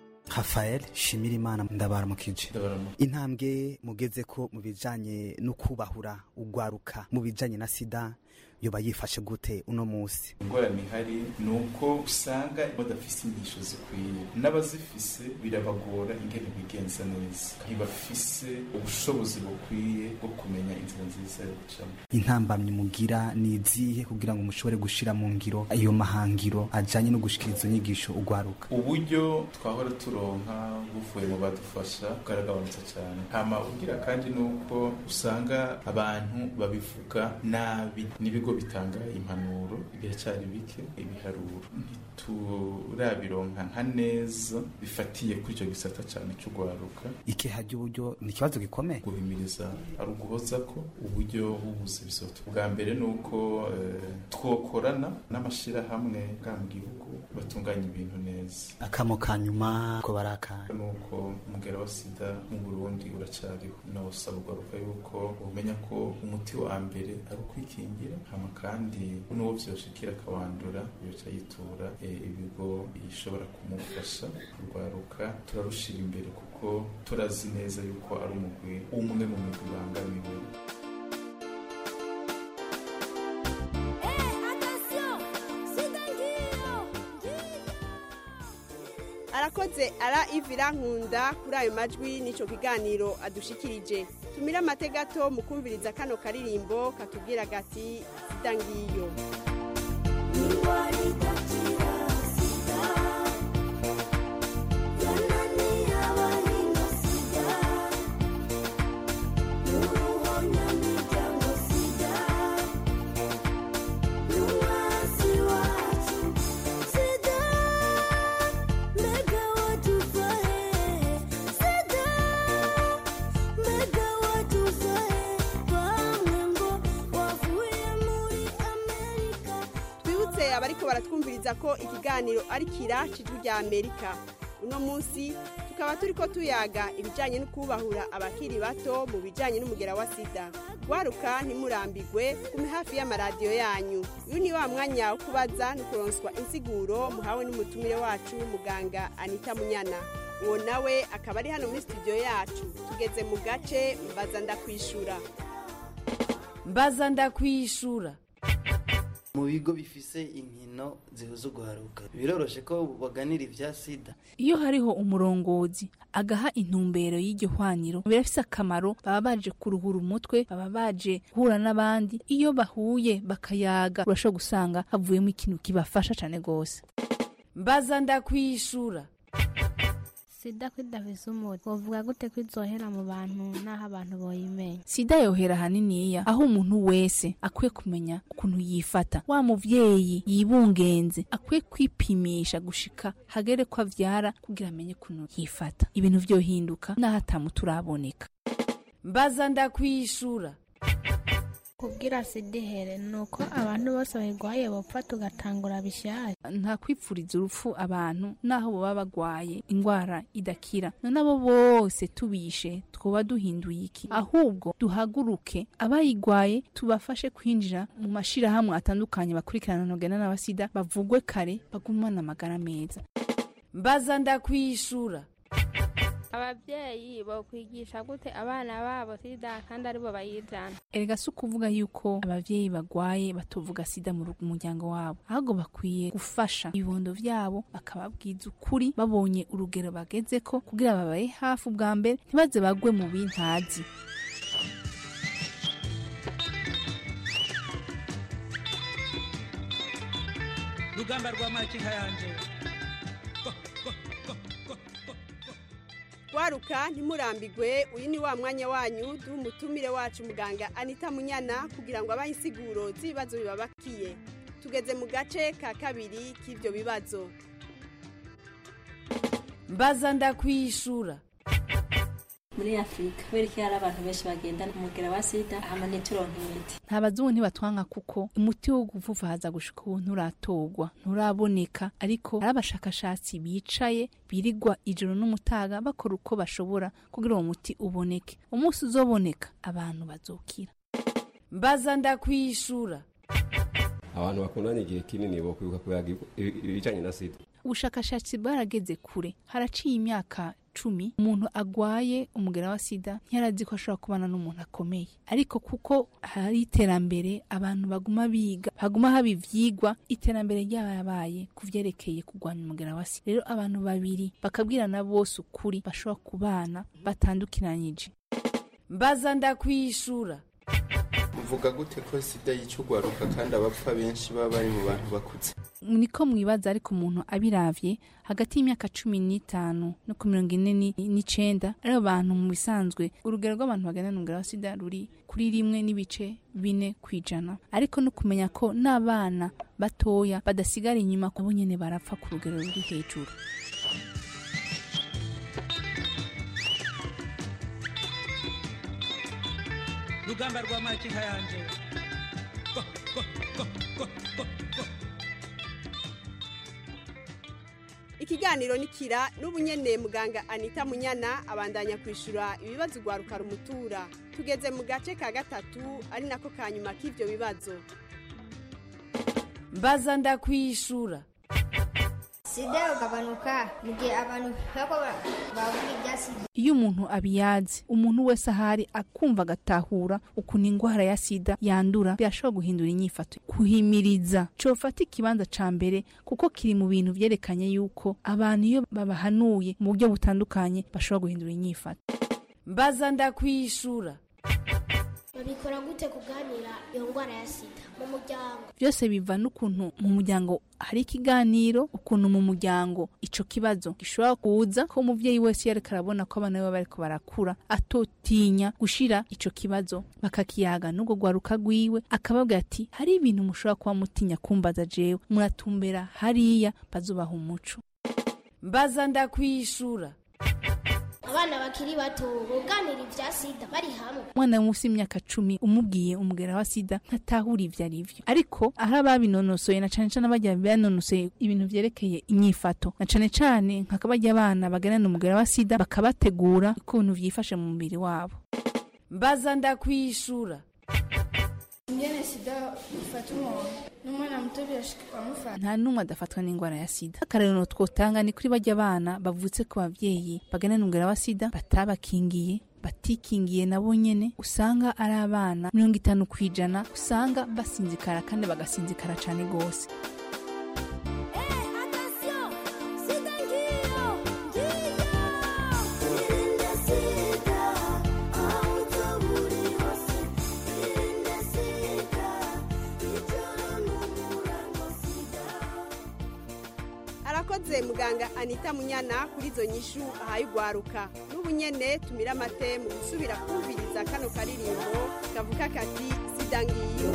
rafael shimirimana ndabaramukije intambwe mugeze ko mu bijyanye no kubahura ugwaruka mu bijyanye na sida yoba yifashe gute uno munsi ingorane ihari ni uko usanga badafise inyigisho zikwiye n'abazifise birabagora ingene bigenza neza ntibafise ubushobozi bukwiye bwo kumenya inzira nziza yo gucamo intambamyi mugira ni izihe kugira ngo mushobore gushira mu ngiro ayo mahangiro ajanye no gushikiriza izo nyigisho ugwaruka uburyo twahora turonka buvuye mu badufasha bwaragabanutse cyane hama ugira kandi ni uko usanga abantu babivuga nabi n'ibigo ibigo bitanga impanuro biracyari bike ibiharuro ntiturabironka nka neza bifatiye kuri icyo gisata cyane cy'urwaruka ikeha ry'uburyo ni ikibazo gikomeye guhimiriza ari uguhoza ko uburyo bubuze bisoto bwa mbere ni uko twokorana n'amashyirahamwe bwa mu gihugu batunganya ibintu neza akamo ka nyuma ko barakanya ni uko umugera wa sida mu burundi uracyariho nawusaba urwaruka yuko umenya ko umuti wa mbere ari ukwikingira hama kandi n'uwo vyoshikira akawandura yoca yitura ibigo bishobora kumufasha kurwaruka turarushira imbere kuko turazi neza yuko ari umugwi umwe mu migwi bangamiwe arakoze ara ivira nkunda kuri ayo majwi n'icyo kiganiro adushikirije tumire amategato mu kumviriza kano karirimbo katubwira gati sida ngiyo twibutse abariko baratwumviriza ko ikiganiro ari kira cijwi rya amerika uno munsi tukaba turiko tuyaga ibijanye no kubahura abakiri bato mu bijanye n'umugera wa sida gwaruka ntimurambigwe kume hafi y'amaradiyo yanyu uyu ni wa mwanya wo kubaza no kuronswa insiguro muhawe n'umutumire wacu muganga anita munyana uwo nawe akaba ari hano muri studio yacu tugeze mu gace mbaza ndakwishura mbaza ndakwishura mu bigo bifise inkino zihuza ugwaruka biroroshe ko baganira ivya sida iyo hariho umurongozi agaha intumbero y'iryo hwaniro birafise akamaro baba baje kuruhura umutwe baba baje guhura n'abandi iyo bahuye bakayaga urashobora gusanga havuyemo ikintu kibafasha cane gose mbaza ndakwishura sida ko idafise umuti wovuga gute ko izohera mu bantu n'aho abantu boyimenya sida yohera haniniya aho umuntu wese akwiye kumenya ukuntu yifata wa muvyeyi yibungenze akwiye kwipimisha gushika hagere ko avyara kugira amenye ukuntu yifata ibintu vyohinduka n'aho atamuti uraboneka mbaza ndakwishura kubwira sida ihere ni uko abantu bose bayirwaye bopfa tugatangura bishyashya nta kwipfuriza urupfu abantu naho baba bagwaye indwara idakira none abo bose tubishe twoba duhinduye iki ahubwo duhaguruke abayigwaye tubafashe kwinjira mu mashirahamwe atandukanye bakurikirana ntugena n'abasida bavugwe kare bagumane amagara meza mbaza ndakwishura ababyeyi bokwigisha gute abana babo sida kandi aribo bayijana erega si ukuvuga yuko abavyeyi bagwaye batovuga sida mu rugo- muryango wabo ahubwo bakwiye gufasha ibibondo vyabo bakababwiza ukuri babonye urugero bagezeko kugira babaye hafi ubwa mbere ntibaze bagwe mu bintazi rugamba rwa makinka yanje waruka ntimurambigwe uyu ni wa mwanya wanyu duha umutumire wacu muganga anita munyana kugira ngo abahe insiguro z'ibibazo bibabakiye tugeze mu gace ka kabiri k'ibyo bibazo mbaza ndakwishura muri afurika kubera ko hari abantu benshi bagendana umugera wa sida hama ntituronke imiti nta bazungu ntibatwanka kuko umuti wo guvuvaza gushika ubu nturatorwa nturaboneka ariko hari abashakashatsi bicaye birigwa ijoro n'umutaga bakora uko bashobora kugira uwo muti uboneke umunsi uzoboneka abantu bazokira mbaza ndakwishura abantu bakundanye igihe kinini bo kwibuka kuyaga ibijanye na sida ubushakashatsi bwarageze kure haraciye imyaka cumi umuntu agwaye umugera wa sida ntiyarazi ko ashobora kubana n'umuntu akomeye ariko kuko hari iterambere abantu baguma biga haguma haba ivyigwa iterambere ryabaye ku vyerekeye kurwanya umugera wa sida rero abantu babiri bakabwirana bose ukuri bashobora kubana batandukiranyije mbaza ndakwishura uvuga gute ko sida yica ugwaruka kandi abapfa benshi baba bari mu bantu bakuze niko mwibaza ariko umuntu abiravye hagati y'imyaka cumi n'itanu no ku mirongo ine ni- n'icenda ari abantu mu bisanzwe urugero rw'abantu bagana n'umugera wa sida ruri kuri rimwe n'ibice bine kw'ijana ariko no kumenya ko n'abana batoya badasigara inyuma nabo nyene barapfa ku rugero ruri hejuru rugamba rwa makinka yanje ikiganiro nikira n'ubu nyene muganga anita munyana abandanya kwishura ibibazo ugwaruka rumutura tugeze mu gace ka gatatu ari nako ka nyuma k'ivyo bibazo mbaza ndakwishura sida ugabanuka mu gihe abantu bako bavuga ibya sida iyo umuntu abiyazi umuntu wese ahari akumva agatahura ukuntu indwara ya sida yandura birashobora guhindura inyifato kuhimiriza cofata ikibanza ca mbere kuko kiri mu bintu vyerekanye yuko abantu iyo babahanuye mu buryo butandukanye bashobora guhindura inyifato mbaza ndakwishura babikora gute kuganira iyo ndwara ya sida mu muryango byose biva n'ukuntu mu muryango hari ikiganiro ukuntu mu muryango ico kibazo gishobora kuza ko umuvyeyi wese yareka arabona ko abana be bariko barakura atotinya gushira ico kibazo bakakiyaga n'ubwo rwaruka rwiwe akababwira ati hari ibintu mushobora kuba mutinya kumbaza jewe muratumbera hariya bazubaha umuco mbaza ndakwishura abana bakiri bato buganira ibya sida bari hamwe umwana munsi y'imyaka cumi umubwiye umugera wa sida ntatahura ivyo ari vyo ariko aho ababinonosoye na cane cane abajya banonosoye ibintu vyerekeye inyifato na cane cane nk'akabajya abana baganana umugera wa sida bakabategura ukuntu vyifashe mu mubiri wabo mbaza ndakwishura ingene sida ifata umuntu n'umwana muto birashika ikamufata nta n'umwe adafatwa n'indwara ya sida akarero twotanga ni kuri bajya abana bavutse ku bavyeyi baganana umugera wa sida batabakingiye batikingiye nabo nyene usanga ari abana mirongo itanu ku ijana usanga basinzikara kandi bagasinzikara cane gose arakoze arakoze muganga anita munyana kuri izo nyishu ahaye ugwaruka n'ubu nyene tumira amate mu gusubira kumviriza kano karirimbo kavuga kati sida ngiyo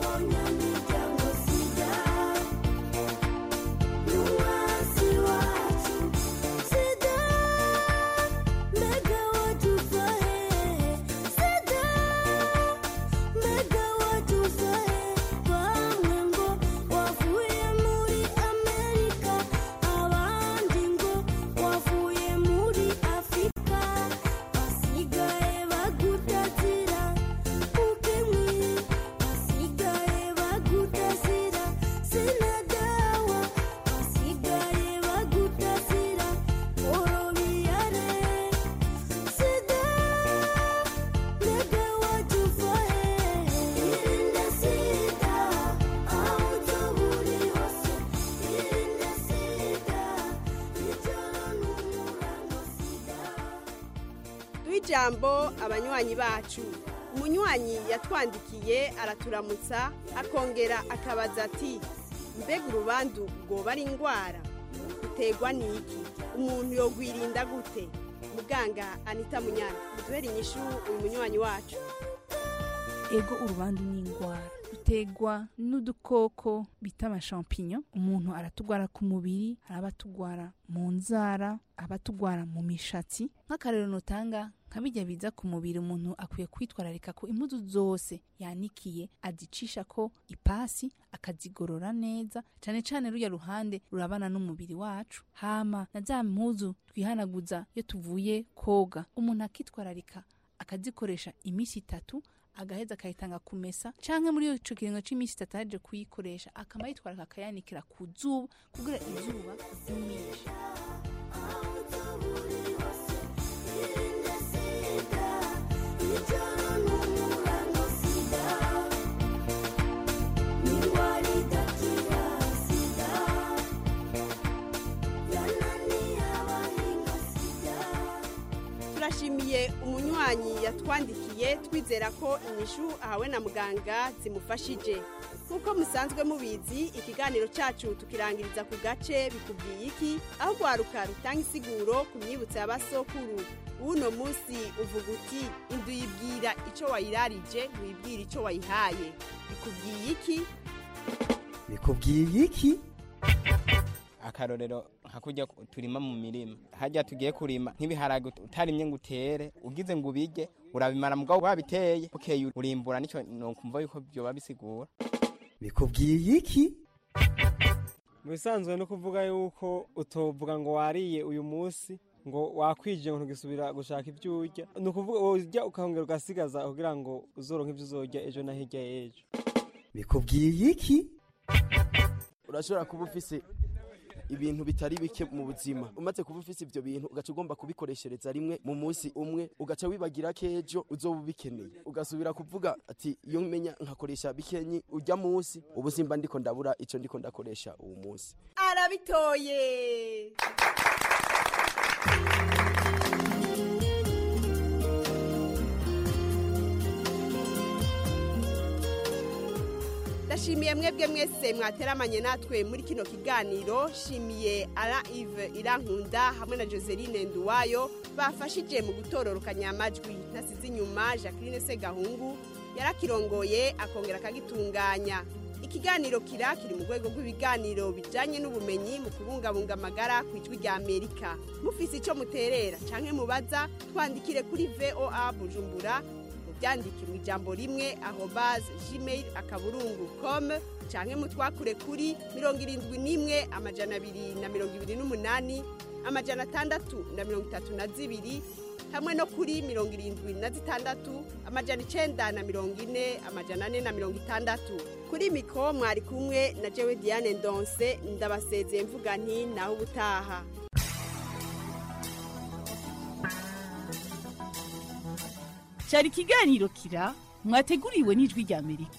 duhe ijambo abanywanyi bacu umunywanyi yatwandikiye araturamutsa akongera akabaza ati mbega urubandu rwoba ari indwara uterwa n'iki umuntu yogwirinda gute muganga anita munyana duhere inyishu uyu munywanyi wacu ego urubandu ni indwara rutegwa n'udukoko bita amashampinyo umuntu aratugwara ku mubiri hari abatugwara mu nzara abatugwara mu mishatsi nk'akarero notanga nka bijya biza ku mubiri umuntu akwiye kwitwararika ko impuzu zose yanikiye azicisha ko ipasi akazigorora neza cyane cyane rujya ruhande rurabana n'umubiri wacu hama na za mpuzu twihanaguza iyo tuvuye koga umuntu akitwararika akazikoresha iminsi itatu agaheza akayitanga kumesa canke muri ico kiringo c'iminsi itatu aje kuyikoresha akama yitwararika akayanikira ku zuba kugira izuba ryumishe turashimiye umunywanyi yatwandikiye twizera ko inyishu ahawe na muganga zimufashije nk'uko musanzwe mubizi ikiganiro cyacu tukirangiriza ku gace bikubwiye iki aho rwaruka rutanga isiguro ku myibutso ya basokuru w'uno munsi uvuga uti indu yibwira icyo wayirarije wibwira icyo wayihaye bikubwiye iki bikubwiye iki akarorero nka kujya turima mu mirima hajya tugiye kurima nk'ibiharage utarimye ngo utere ugize ngo ubige urabimara mugabo wabiteye bukeye urimbura nicyo nokumva yuko byoba bisigura bikubwiye iki mu bisanzwe no kuvuga yuko utovuga ngo wariye uyu munsi ngo wakwije ngo ntugisubira gushaka ibyo urya ni ukuvuga urya ukongera ugasigaza kugira ngo uzoronke ibyo uzorya ejo na hirya y'ejo bikubwiye iki urashobora kuba ufise ibintu bitari bike mu buzima umaze kuba ufise ibyo bintu ugaca ugomba kubikoreshereza rimwe mu munsi umwe ugaca wibagira ko ejo uzoba ubikeneye ugasubira kuvuga ati iyo menya nkakoresha bikenyi ujya munsi ubu simba ndiko ndabura icyo ndiko ndakoresha uwo munsi arabitoye ndashimiye mwebwe mwese mwateramanye natwe muri kino kiganiro shimiye ara ive irankunda hamwe na joseline nduwayo bafashije mu gutororokanya amajwi nasize inyuma jacqueline segahungu yarakirongoye akongera akagitunganya ikiganiro kira kiri mu rwego rw'ibiganiro bijyanye n'ubumenyi mu kubungabunga amagara ku ijwi rya amerika mufise icyo muterera cyangwa mubaza twandikire kuri voa bujumbura byandike mu ijambo rimwe aho baze gmail akaburungu com canke mutwakure kuri mirongo irindwi n'imwe amajana abiri na mirongo ibiri n'umunani amajana atandatu na mirongo itatu na zibiri hamwe no kuri mirongo irindwi na zitandatu amajana icenda na mirongo ine amajana ane na mirongo itandatu kuri miko mwari kumwe na jewe diane ndonse ndabasezeye mvuga nti naho ubutaha cyari ikiganiro kira mwateguriwe n'ijwi rya amerika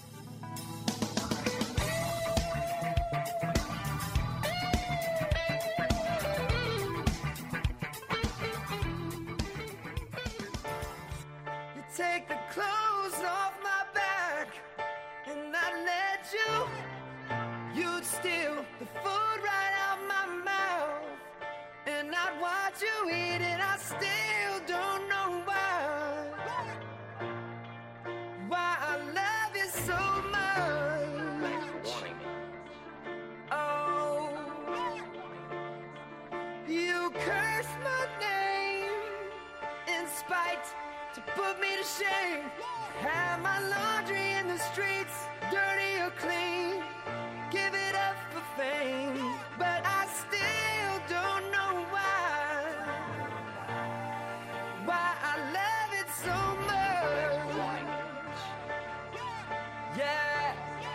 You take the clothes off my back, and I let you. You'd steal the food right out my mouth. to put me to shame. Have my laundry in the streets, dirty or clean. Give it up for fame, but I still don't know why. Why I love it so much. Yeah.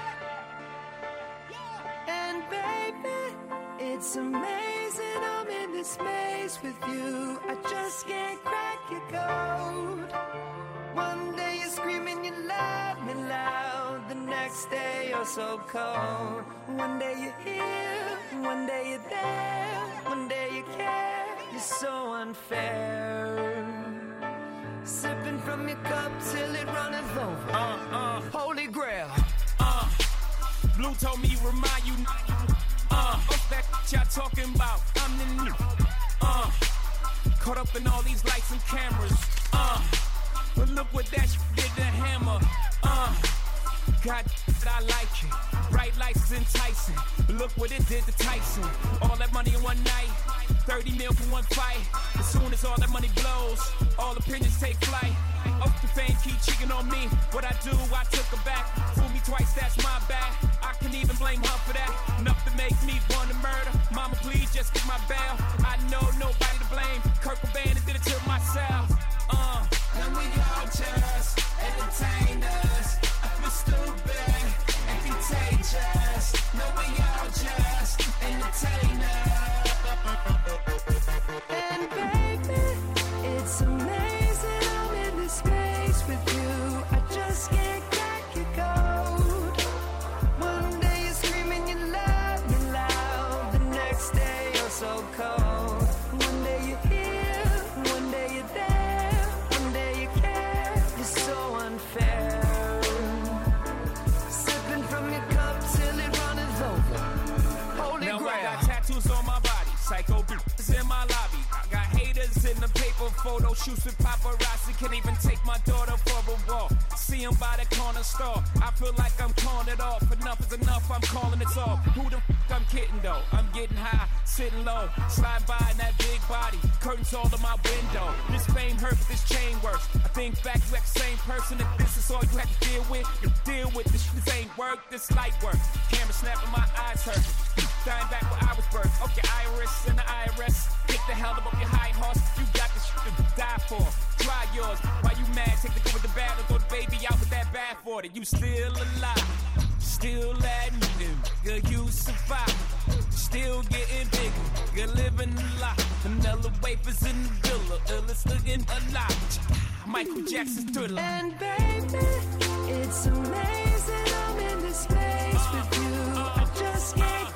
And baby, it's amazing I'm in this maze with you. I just can't crack your code. One day you're screaming you love me loud, the next day you're so cold. One day you're here, one day you're there, one day you care. You're so unfair. Sipping from your cup till it runneth over. Uh, uh, Holy grail. uh. Blue told me remind you, uh, what's that y'all talking about? I'm the new, uh, caught up in all these lights and cameras, uh, but look what that sh- did to Hammer, uh, God, I like it. Bright lights is enticing. But look what it did to Tyson. All that money in one night. 30 mil for one fight. As soon as all that money blows, all opinions take flight. Up the fame, keep cheating on me. What I do, I took her back. Fool me twice, that's my bad. I can even blame her for that. Enough to make me want to murder. Mama, please just get my bail. I know nobody to blame. Kurt Cobain did it to myself. Uh. And we all just entertain us. I feel stupid and contagious. No, we all just entertain us. And baby, it's amazing I'm in this space with you. I just can't crack your code. One day you're screaming you love me loud. The next day you're so cold. One day you're here, one day you're there, one day you care. You're so unfair. Sipping from your cup till it runneth over. Holy now grail. I got tattoos on my body, psycho is in my lobby. I got haters in the paper photo shoots with paparazzi. Can't even take my daughter for a walk. See 'em by the corner store. I feel like I'm calling it off. Enough is enough, I'm calling it off. Who the f I'm kidding though? I'm getting high, sitting low, slide by in that big body. Curtains all in my window. This fame hurts, this chain works. I think back, you act the same person. If this is all you have to deal with, you deal with this. This ain't work, this light work. Camera snapping, my eyes hurt. Dying back where I was birthed. Okay, Iris and the IRS. Get the hell up off your high horse. You got this shit to die for. Try yours. Why you mad? Take the good with the bad and throw the baby out with that bad for it. You still alive. Still admitting, good you survive. Still getting bigger, good living a lot. Vanilla wafers in the villa, illest looking alive. Michael Jackson's thriller. And baby, it's amazing I'm in this space with you. I just can't